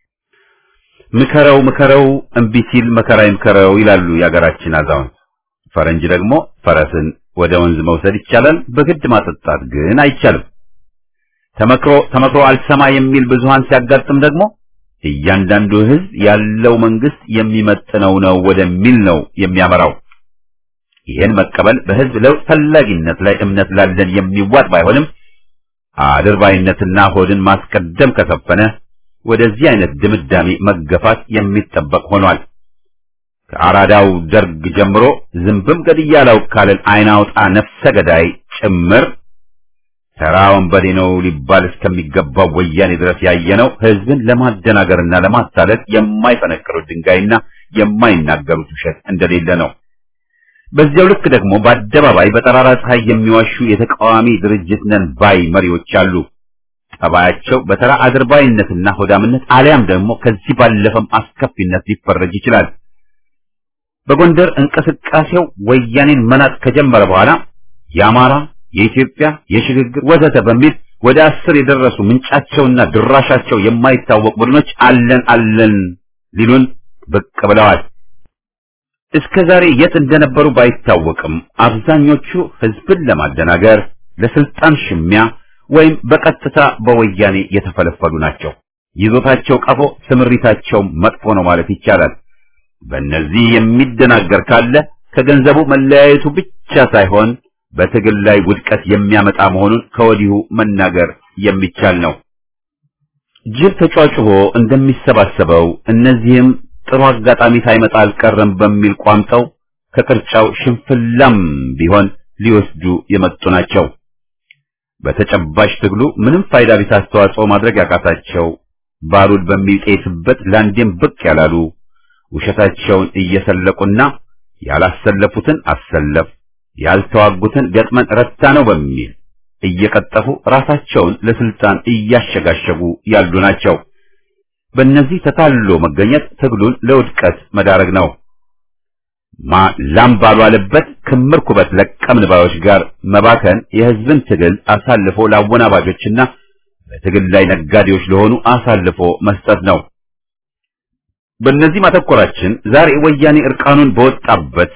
ምከረው ምከረው እምቢ ሲል መከራ ይምከረው ይላሉ የአገራችን አዛውንት። ፈረንጅ ደግሞ ፈረስን ወደ ወንዝ መውሰድ ይቻላል፣ በግድ ማጠጣት ግን አይቻልም። ተመክሮ ተመክሮ አልሰማ የሚል ብዙሃን ሲያጋጥም ደግሞ እያንዳንዱ ህዝብ ያለው መንግስት የሚመጥነው ነው ወደሚል ነው የሚያመራው። ይህን መቀበል በህዝብ ለውጥ ፈላጊነት ላይ እምነት ላለን የሚዋጥ ባይሆንም አድርባይነትና ሆድን ማስቀደም ከሰፈነ ወደዚህ አይነት ድምዳሜ መገፋት የሚጠበቅ ሆኗል። ከአራዳው ደርግ ጀምሮ ዝንብም ገድያለው ካለን አይናውጣ ነፍሰ ገዳይ ጭምር ተራ ወንበዴ ነው ሊባል እስከሚገባው ወያኔ ድረስ ያየነው ህዝብን ለማደናገርና ለማታለል የማይፈነቅሩት ድንጋይና የማይናገሩት ውሸት እንደሌለ ነው። በዚያው ልክ ደግሞ በአደባባይ በጠራራ ፀሐይ የሚዋሹ የተቃዋሚ ድርጅት ነን ባይ መሪዎች አሉ። ጠባያቸው በተራ አድርባይነትና ሆዳምነት አሊያም ደግሞ ከዚህ ባለፈም አስከፊነት ሊፈረጅ ይችላል። በጎንደር እንቅስቃሴው ወያኔን መናጥ ከጀመረ በኋላ የአማራ፣ የኢትዮጵያ፣ የሽግግር ወዘተ በሚል ወደ አስር የደረሱ ምንጫቸውና ድራሻቸው የማይታወቅ ቡድኖች አለን አለን ሊሉን ብቅ ብለዋል። እስከ ዛሬ የት እንደነበሩ ባይታወቅም አብዛኞቹ ህዝብን ለማደናገር ለስልጣን ሽሚያ ወይም በቀጥታ በወያኔ የተፈለፈሉ ናቸው። ይዞታቸው ቀፎ፣ ስምሪታቸው መጥፎ ነው ማለት ይቻላል። በእነዚህ የሚደናገር ካለ ከገንዘቡ መለያየቱ ብቻ ሳይሆን በትግል ላይ ውድቀት የሚያመጣ መሆኑን ከወዲሁ መናገር የሚቻል ነው። ጅብ ተጫጭቦ እንደሚሰባሰበው እነዚህም ጥሩ አጋጣሚ ሳይመጣ አልቀረም በሚል ቋምጠው ከቅርጫው ሽንፍላም ቢሆን ሊወስዱ የመጡ ናቸው። በተጨባጭ ትግሉ ምንም ፋይዳ ቢስ አስተዋጽኦ ማድረግ ያቃታቸው ባሩድ በሚጤስበት ላንዴም ብቅ ያላሉ ውሸታቸውን እየሰለቁና ያላሰለፉትን አሰለፍ ያልተዋጉትን ገጥመን ረታ ነው በሚል እየቀጠፉ ራሳቸውን ለስልጣን እያሸጋሸጉ ያሉ ናቸው። በእነዚህ ተታሎ መገኘት ትግሉን ለውድቀት መዳረግ ነው። ማ ላም ባልዋለበት ክምር ኩበት ለቀምን ባዮች ጋር መባከን የህዝብን ትግል አሳልፎ ለአወናባጆችና በትግል ላይ ነጋዴዎች ለሆኑ አሳልፎ መስጠት ነው። በእነዚህ ማተኮራችን ዛሬ ወያኔ እርቃኑን በወጣበት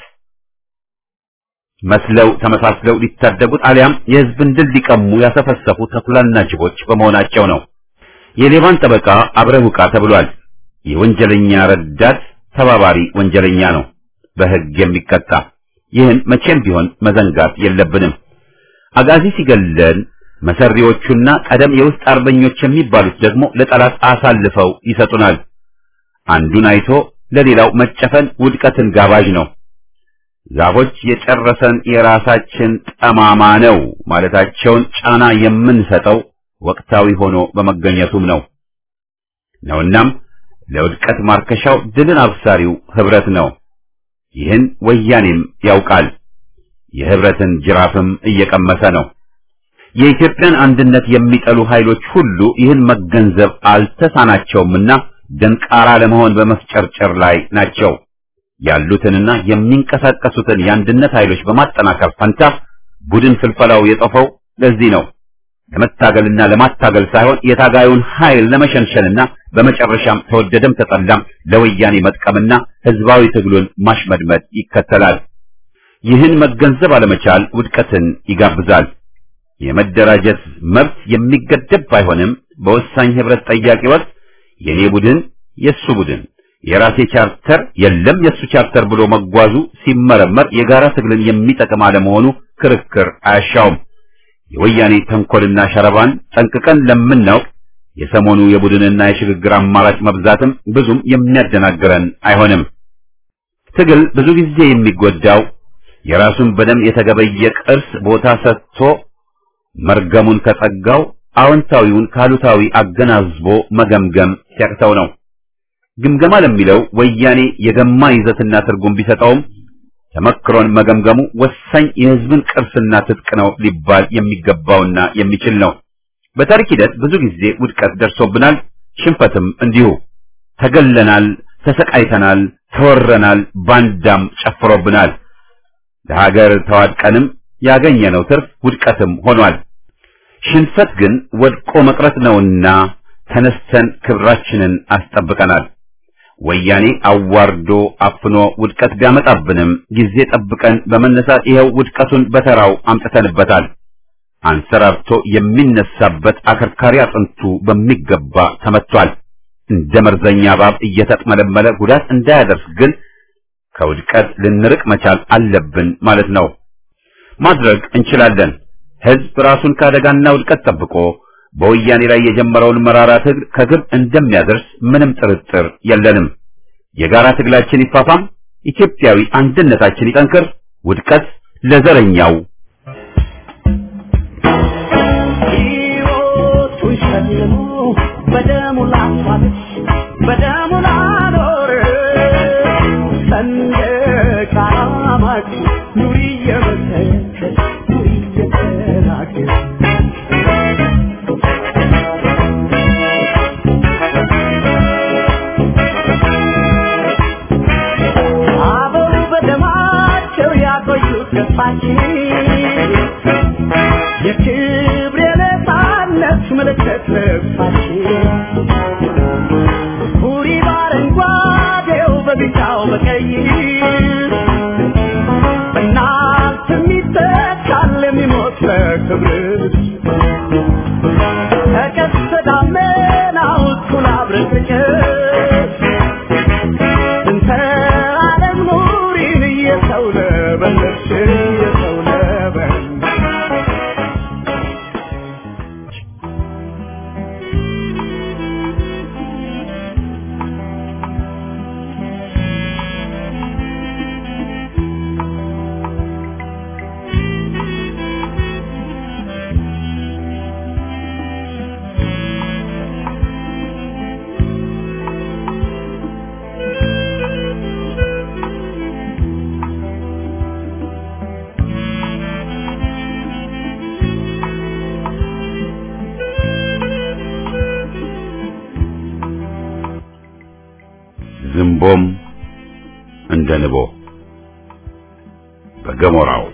መስለው ተመሳስለው ሊታደጉት አሊያም የህዝብን ድል ሊቀሙ ያሰፈሰፉ ተኩላና ጅቦች በመሆናቸው ነው። የሌባን ጠበቃ አብረህ ውቃ ተብሏል። የወንጀለኛ ረዳት ተባባሪ ወንጀለኛ ነው፣ በሕግ የሚቀጣ። ይህን መቼም ቢሆን መዘንጋት የለብንም። አጋዚ ሲገለን መሰሪዎቹና ቀደም የውስጥ አርበኞች የሚባሉት ደግሞ ለጠላት አሳልፈው ይሰጡናል። አንዱን አይቶ ለሌላው መጨፈን ውድቀትን ጋባዥ ነው። ዛፎች የጨረሰን የራሳችን ጠማማ ነው ማለታቸውን ጫና የምንሰጠው ወቅታዊ ሆኖ በመገኘቱም ነው ነውናም ለውድቀት ማርከሻው ድልን አብሳሪው ህብረት ነው። ይህን ወያኔም ያውቃል። የህብረትን ጅራፍም እየቀመሰ ነው። የኢትዮጵያን አንድነት የሚጠሉ ኃይሎች ሁሉ ይህን መገንዘብ አልተሳናቸውምና ደንቃራ ለመሆን በመፍጨርጨር ላይ ናቸው። ያሉትንና የሚንቀሳቀሱትን የአንድነት ኃይሎች በማጠናከር ፈንታ ቡድን ፍልፈላው የጠፈው ለዚህ ነው። ለመታገልና ለማታገል ሳይሆን የታጋዩን ኃይል ለመሸንሸንና በመጨረሻም ተወደደም ተጠላም ለወያኔ መጥቀምና ህዝባዊ ትግሉን ማሽመድመድ ይከተላል። ይህን መገንዘብ አለመቻል ውድቀትን ይጋብዛል። የመደራጀት መብት የሚገደብ ባይሆንም በወሳኝ ህብረት ጠያቂ ወቅት የኔ ቡድን የሱ ቡድን የራሴ ቻርተር የለም የሱ ቻርተር ብሎ መጓዙ ሲመረመር የጋራ ትግልን የሚጠቅም አለመሆኑ ክርክር አያሻውም። የወያኔ ተንኮልና ሸረባን ጠንቅቀን ለምናውቅ የሰሞኑ የቡድንና የሽግግር አማራጭ መብዛትም ብዙም የሚያደናግረን አይሆንም። ትግል ብዙ ጊዜ የሚጎዳው የራሱን በደም የተገበየ ቅርስ ቦታ ሰጥቶ መርገሙን ከጸጋው አዎንታዊውን ካሉታዊ አገናዝቦ መገምገም ሲያቅተው ነው። ግምገማ ለሚለው ወያኔ የገማ ይዘትና ትርጉም ቢሰጠውም ተመክሮን መገምገሙ ወሳኝ የህዝብን ቅርስና ትጥቅ ነው ሊባል የሚገባውና የሚችል ነው። በታሪክ ሂደት ብዙ ጊዜ ውድቀት ደርሶብናል፣ ሽንፈትም እንዲሁ። ተገለናል፣ ተሰቃይተናል፣ ተወረናል፣ ባንዳም ጨፍሮብናል። ለሀገር ተዋድቀንም ያገኘነው ትርፍ ውድቀትም ሆኗል። ሽንፈት ግን ወድቆ መቅረት ነውና ተነስተን ክብራችንን አስጠብቀናል። ወያኔ አዋርዶ አፍኖ ውድቀት ቢያመጣብንም ጊዜ ጠብቀን በመነሳት ይኸው ውድቀቱን በተራው አምጥተንበታል። አንሰራርቶ የሚነሳበት አከርካሪ አጥንቱ በሚገባ ተመቷል። እንደ መርዘኛ እባብ እየተጥመለመለ ጉዳት እንዳያደርስ ግን ከውድቀት ልንርቅ መቻል አለብን ማለት ነው። ማድረግ እንችላለን። ህዝብ ራሱን ከአደጋና ውድቀት ጠብቆ በወያኔ ላይ የጀመረውን መራራ ትግል ከግብ እንደሚያደርስ ምንም ጥርጥር የለንም። የጋራ ትግላችን ይፋፋም፣ ኢትዮጵያዊ አንድነታችን ይጠንክር። ውድቀት ለዘረኛው ሕይወቱን ሸልሞ በደሙ ላፋለች በደሙ ላኖር ሰንደቅ ዓላማች ኑሪ እየመሰከር ኑሪ እየተናገር አበው በደማቸው ያቆዩት ገፋችን የክብር የነፃነት ምልክት ልብሳችን ሁሪ በአረንጓዴው በቢጫው በቀይ በእናንተ የሚተካል የሚሞት ለክብርሽ ከቀስተ ደመናው እኩል አብረቅርቅሽ እንተ ዓለም ኑሪን እየሰው ለበለሽ እየሰው ለበለሽ ዝንቦም እንደ ንቦ በገሞራው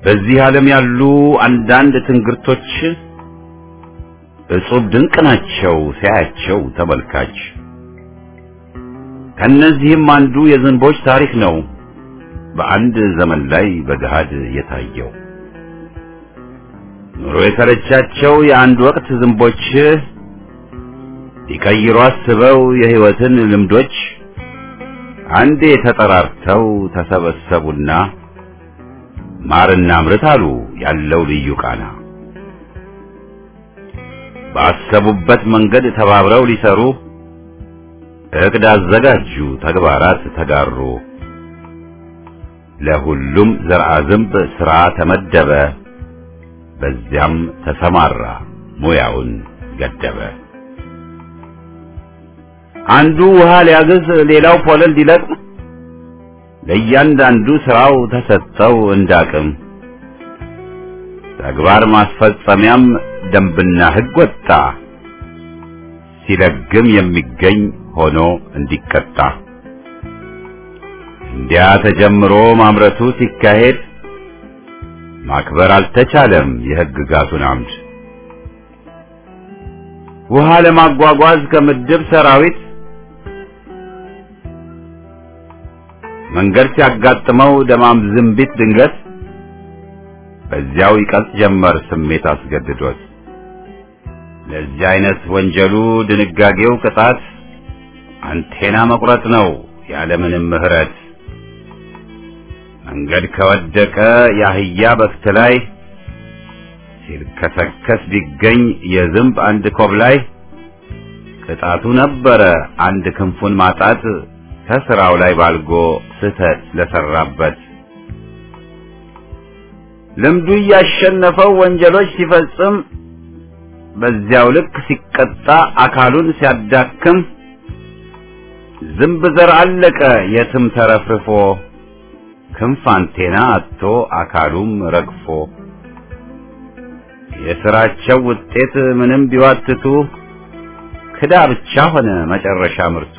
በዚህ ዓለም ያሉ አንዳንድ ትንግርቶች እጹብ ድንቅ ናቸው ሲያያቸው ተመልካች። ከነዚህም አንዱ የዝንቦች ታሪክ ነው በአንድ ዘመን ላይ በገሃድ የታየው። ኑሮ የሰለቻቸው የአንድ ወቅት ዝንቦች ሊቀይሩ አስበው የሕይወትን ልምዶች አንዴ ተጠራርተው ተሰበሰቡና ማርና ምርት አሉ ያለው ልዩ ቃና። ባሰቡበት መንገድ ተባብረው ሊሰሩ እቅድ አዘጋጁ፣ ተግባራት ተጋሩ። ለሁሉም ዘርአ ዝንብ ሥራ ተመደበ፣ በዚያም ተሰማራ ሙያውን ገደበ። አንዱ ውሃ ሊያግዝ፣ ሌላው ፖለል ሊለቅም ለእያንዳንዱ ስራው ተሰጠው እንዳቅም። ተግባር ማስፈጸሚያም ደንብና ሕግ ወጣ፣ ሲለግም የሚገኝ ሆኖ እንዲቀጣ። እንዲያ ተጀምሮ ማምረቱ ሲካሄድ ማክበር አልተቻለም የሕግጋቱን አምድ። ውሃ ለማጓጓዝ ከምድብ ሰራዊት መንገድ ሲያጋጥመው ደማም ዝንቢት ድንገት በዚያው ይቀልጥ ጀመር ስሜት አስገድዶት። ለዚህ አይነት ወንጀሉ ድንጋጌው ቅጣት አንቴና መቁረጥ ነው ያለምንም ምሕረት። መንገድ ከወደቀ የአህያ በክት ላይ ሲልከሰከስ ቢገኝ የዝንብ አንድ ኮብ ላይ ቅጣቱ ነበረ አንድ ክንፉን ማጣት ከስራው ላይ ባልጎ ስህተት ለሰራበት። ልምዱ እያሸነፈው ወንጀሎች ሲፈጽም በዚያው ልክ ሲቀጣ አካሉን ሲያዳክም ዝንብ ዘር አለቀ የትም ተረፍርፎ ክንፍ አንቴና አጥቶ አካሉም ረግፎ የስራቸው ውጤት ምንም ቢዋትቱ ክዳ ብቻ ሆነ መጨረሻ ምርቱ።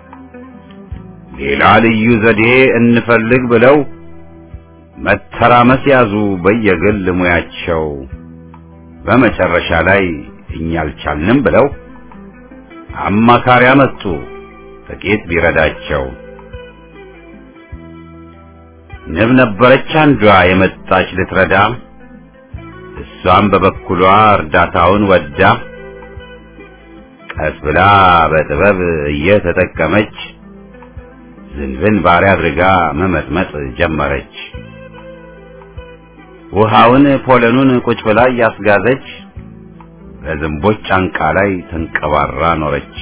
ሌላ ልዩ ዘዴ እንፈልግ ብለው መተራመስ ያዙ በየግል ሙያቸው። በመጨረሻ ላይ እኛ አልቻልንም ብለው አማካሪ አመጡ ጥቂት ቢረዳቸው። ንብ ነበረች አንዷ የመጣች ልትረዳ፣ እሷም በበኩሏ እርዳታውን ወዳ ቀስ ብላ በጥበብ እየተጠቀመች ዝንብን ባሪያ አድርጋ መመጥመጥ ጀመረች። ውሃውን ፖለኑን ቁጭ ብላ እያስጋዘች በዝንቦች ጫንቃ ላይ ተንቀባራ ኖረች።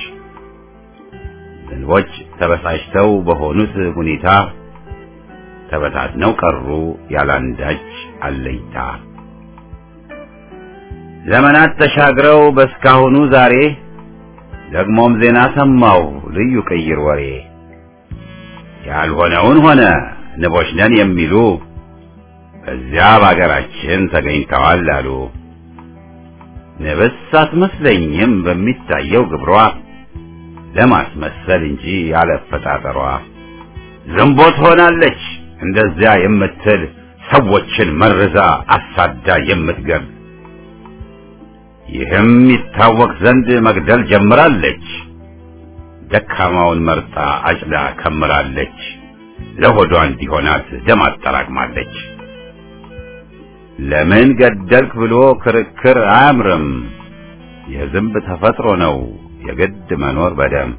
ዝንቦች ተበሳጭተው በሆኑት ሁኔታ ተበታትነው ቀሩ ያላንዳች አለይታ። ዘመናት ተሻግረው በስካሁኑ ዛሬ ደግሞም ዜና ሰማው ልዩ ቅይር ወሬ ያልሆነውን ሆነ ንቦች ነን የሚሉ በዚያ በአገራችን ተገኝተዋል አሉ። ንብስ አትመስለኝም በሚታየው ግብሯ ለማስመሰል እንጂ ያለፈጣጠሯ ዝንቦት ሆናለች እንደዚያ የምትል ሰዎችን መርዛ አሳዳ የምትገል ይህም ይታወቅ ዘንድ መግደል ጀምራለች። ደካማውን መርጣ አጭዳ ከምራለች። ለሆዷ እንዲሆናት ደም አጠራቅማለች። ለምን ገደልክ ብሎ ክርክር አያምርም። የዝንብ ተፈጥሮ ነው የግድ መኖር በደም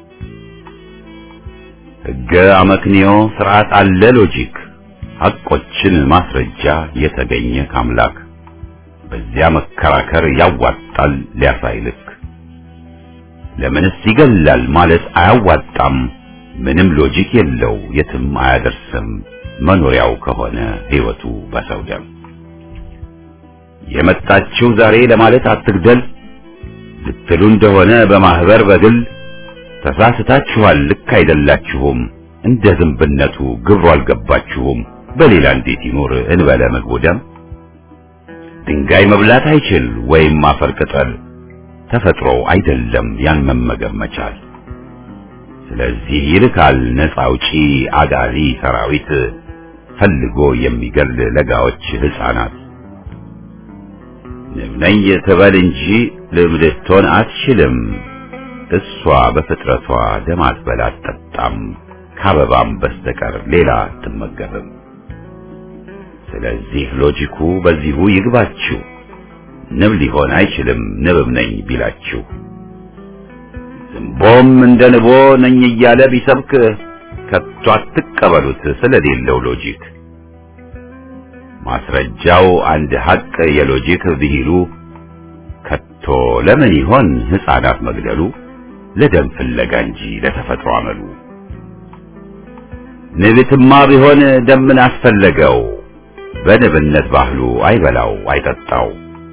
ሕገ አመክንዮ ስርዓት አለ ሎጂክ ሐቆችን ማስረጃ የተገኘ ካምላክ በዚያ መከራከር ያዋጣል ሊያሳይ ልክ ለምንስ ይገላል ማለት አያዋጣም ምንም ሎጂክ የለው የትም አያደርስም መኖሪያው ከሆነ ሕይወቱ በሰው ደም የመጣችው ዛሬ ለማለት አትግደል ልትሉ እንደሆነ በማህበር በግል ተሳስታችኋል ልክ አይደላችሁም እንደ ዝንብነቱ ግብሩ አልገባችሁም በሌላ እንዴት ይኖር እንበለ ምግቡ ደም ድንጋይ መብላት አይችል ወይም አፈር ቅጠል ተፈጥሮ አይደለም ያን መመገብ መቻል ስለዚህ ይልካል ነፃ አውጪ አጋዚ ሰራዊት ፈልጎ የሚገል ለጋዎች ሕፃናት ንብ ነኝ ትበል እንጂ ልም ልትሆን አትችልም። እሷ በፍጥረቷ ደም አትበላ አትጠጣም፣ ከአበባም በስተቀር ሌላ አትመገብም። ስለዚህ ሎጂኩ በዚሁ ይግባችሁ። ንብ ሊሆን አይችልም ንብም ነኝ ቢላችሁ። ዝንቦም እንደ ንቦ ነኝ እያለ ቢሰብክ ከቶ አትቀበሉት ስለሌለው ሎጂክ። ማስረጃው አንድ ሐቅ የሎጂክ ብሂሉ ከቶ ለምን ይሆን ሕፃናት መግደሉ? ለደም ፍለጋ እንጂ ለተፈጥሮ አመሉ። ንብትማ ቢሆን ደምን አስፈለገው? በንብነት ባህሉ አይበላው አይጠጣው።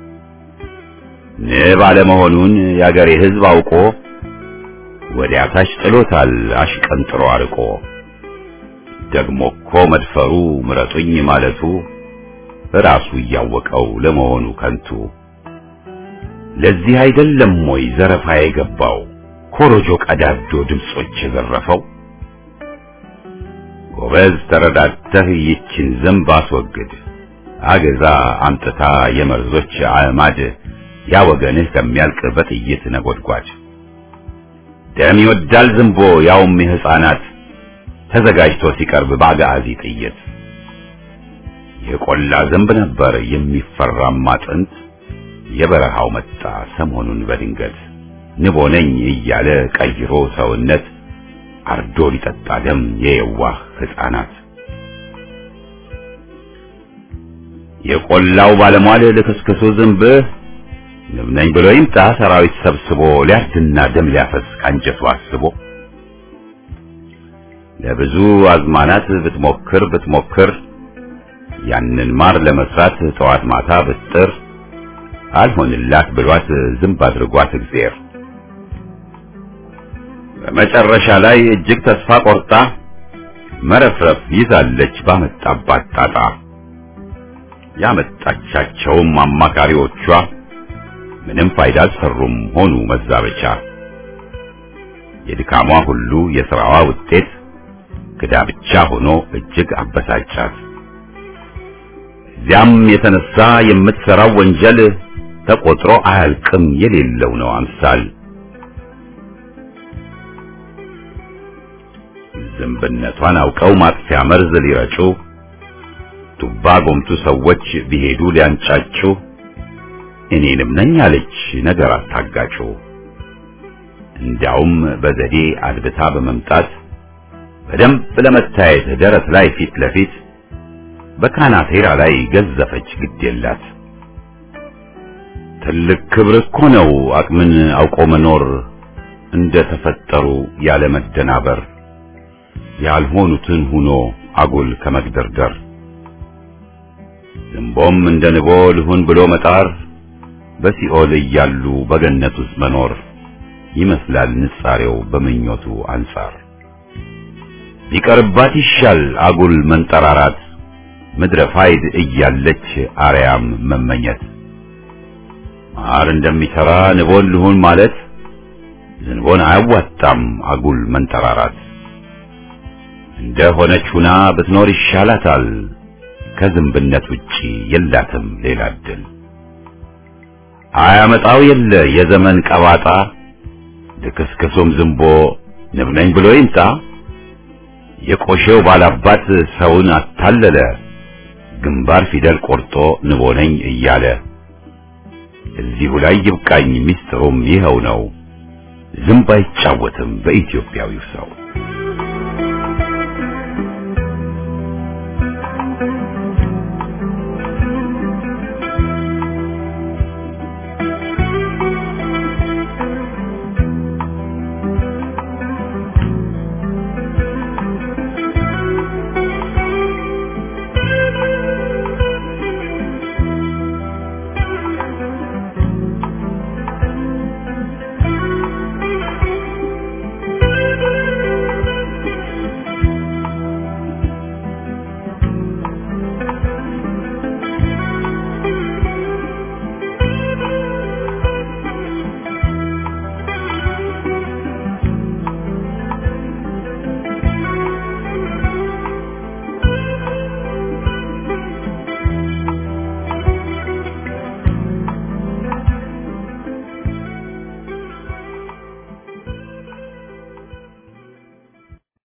ንብ አለመሆኑን የአገሬ ሕዝብ አውቆ ወዲያ ታች ጥሎታል አሽቀንጥሮ አርቆ። ደግሞ እኮ መድፈሩ ምረጡኝ ማለቱ ራሱ እያወቀው ለመሆኑ ከንቱ። ለዚህ አይደለም ወይ ዘረፋ የገባው ኮሮጆ ቀዳዶ ድምጾች የዘረፈው? ጎበዝ ተረዳተህ ይችን ዝንብ አስወግድ፣ አገዛ አምጥታ የመርዞች አዕማድ ያ ወገንህ ከሚያልቅ በጥይት ነጎድጓድ። ደም ይወዳል ዝንቦ ያውም የሕፃናት ተዘጋጅቶ ሲቀርብ በአጋዚ ጥይት። የቆላ ዝንብ ነበር የሚፈራማ ጥንት፣ የበረሃው መጣ ሰሞኑን በድንገት ንቦ ነኝ እያለ ቀይሮ ሰውነት አርዶ ሊጠጣ ደም የየዋህ ሕፃናት። የቆላው ባለሟል ልክስክሱ ዝንብ ንብ ነኝ ብሎ ይምጣ ሰራዊት ሰብስቦ ሊያርድና ደም ሊያፈስ ካንጀቱ አስቦ ለብዙ አዝማናት ብትሞክር ብትሞክር ያንን ማር ለመስራት ጠዋት ማታ ብትጥር አልሆንላት ብሏት ዝንብ አድርጓት እግዚአብሔር በመጨረሻ ላይ እጅግ ተስፋ ቆርጣ መረፍረፍ ይዛለች ባመጣባት ጣጣ። ያመጣቻቸውም አማካሪዎቿ ምንም ፋይዳ አልሰሩም ሆኑ መዛበቻ። የድካሟ ሁሉ የሥራዋ ውጤት ክዳ ብቻ ሆኖ እጅግ አበሳጫት። እዚያም የተነሳ የምትሠራው ወንጀል ተቆጥሮ አያልቅም የሌለው ነው አምሳል። ዝንብነቷን አውቀው ማጥፊያ መርዝ ሊረጩ ቱባ ጎምቱ ሰዎች ቢሄዱ ሊያንጫጩ እኔንም ነኝ አለች ነገር አታጋጩ። እንዲያውም በዘዴ አድብታ በመምጣት በደንብ ለመታየት ደረት ላይ ፊት ለፊት በካናቴራ ላይ ገዘፈች ግድ የላት። ትልቅ ክብር እኮ ነው አቅምን አውቆ መኖር እንደ ተፈጠሩ ያለ መደናበር ያልሆኑትን ሁኖ አጉል ከመግደርደር ዝንቦም እንደ ንቦ ልሁን ብሎ መጣር በሲኦል እያሉ በገነት ውስጥ መኖር ይመስላል ንጻሬው በምኞቱ አንጻር ቢቀርባት ይሻል አጉል መንጠራራት ምድረ ፋይድ እያለች አርያም መመኘት ማር እንደሚሰራ ንቦን ልሁን ማለት ዝንቦን አያዋጣም አጉል መንጠራራት እንደ ሆነች ሁና ብትኖር ይሻላታል ከዝንብነት ውጪ የላትም ሌላ እድል አያመጣው የለ የዘመን ቀባጣ ልክስክሱም ዝንቦ ንብ ነኝ ብሎ ይምጣ የቆሼው ባላባት ሰውን አታለለ ግንባር ፊደል ቆርጦ ንቦ ነኝ እያለ እዚሁ ላይ ይብቃኝ ሚስጥሩም ይኸው ነው ዝንብ አይጫወትም በኢትዮጵያዊው ሰው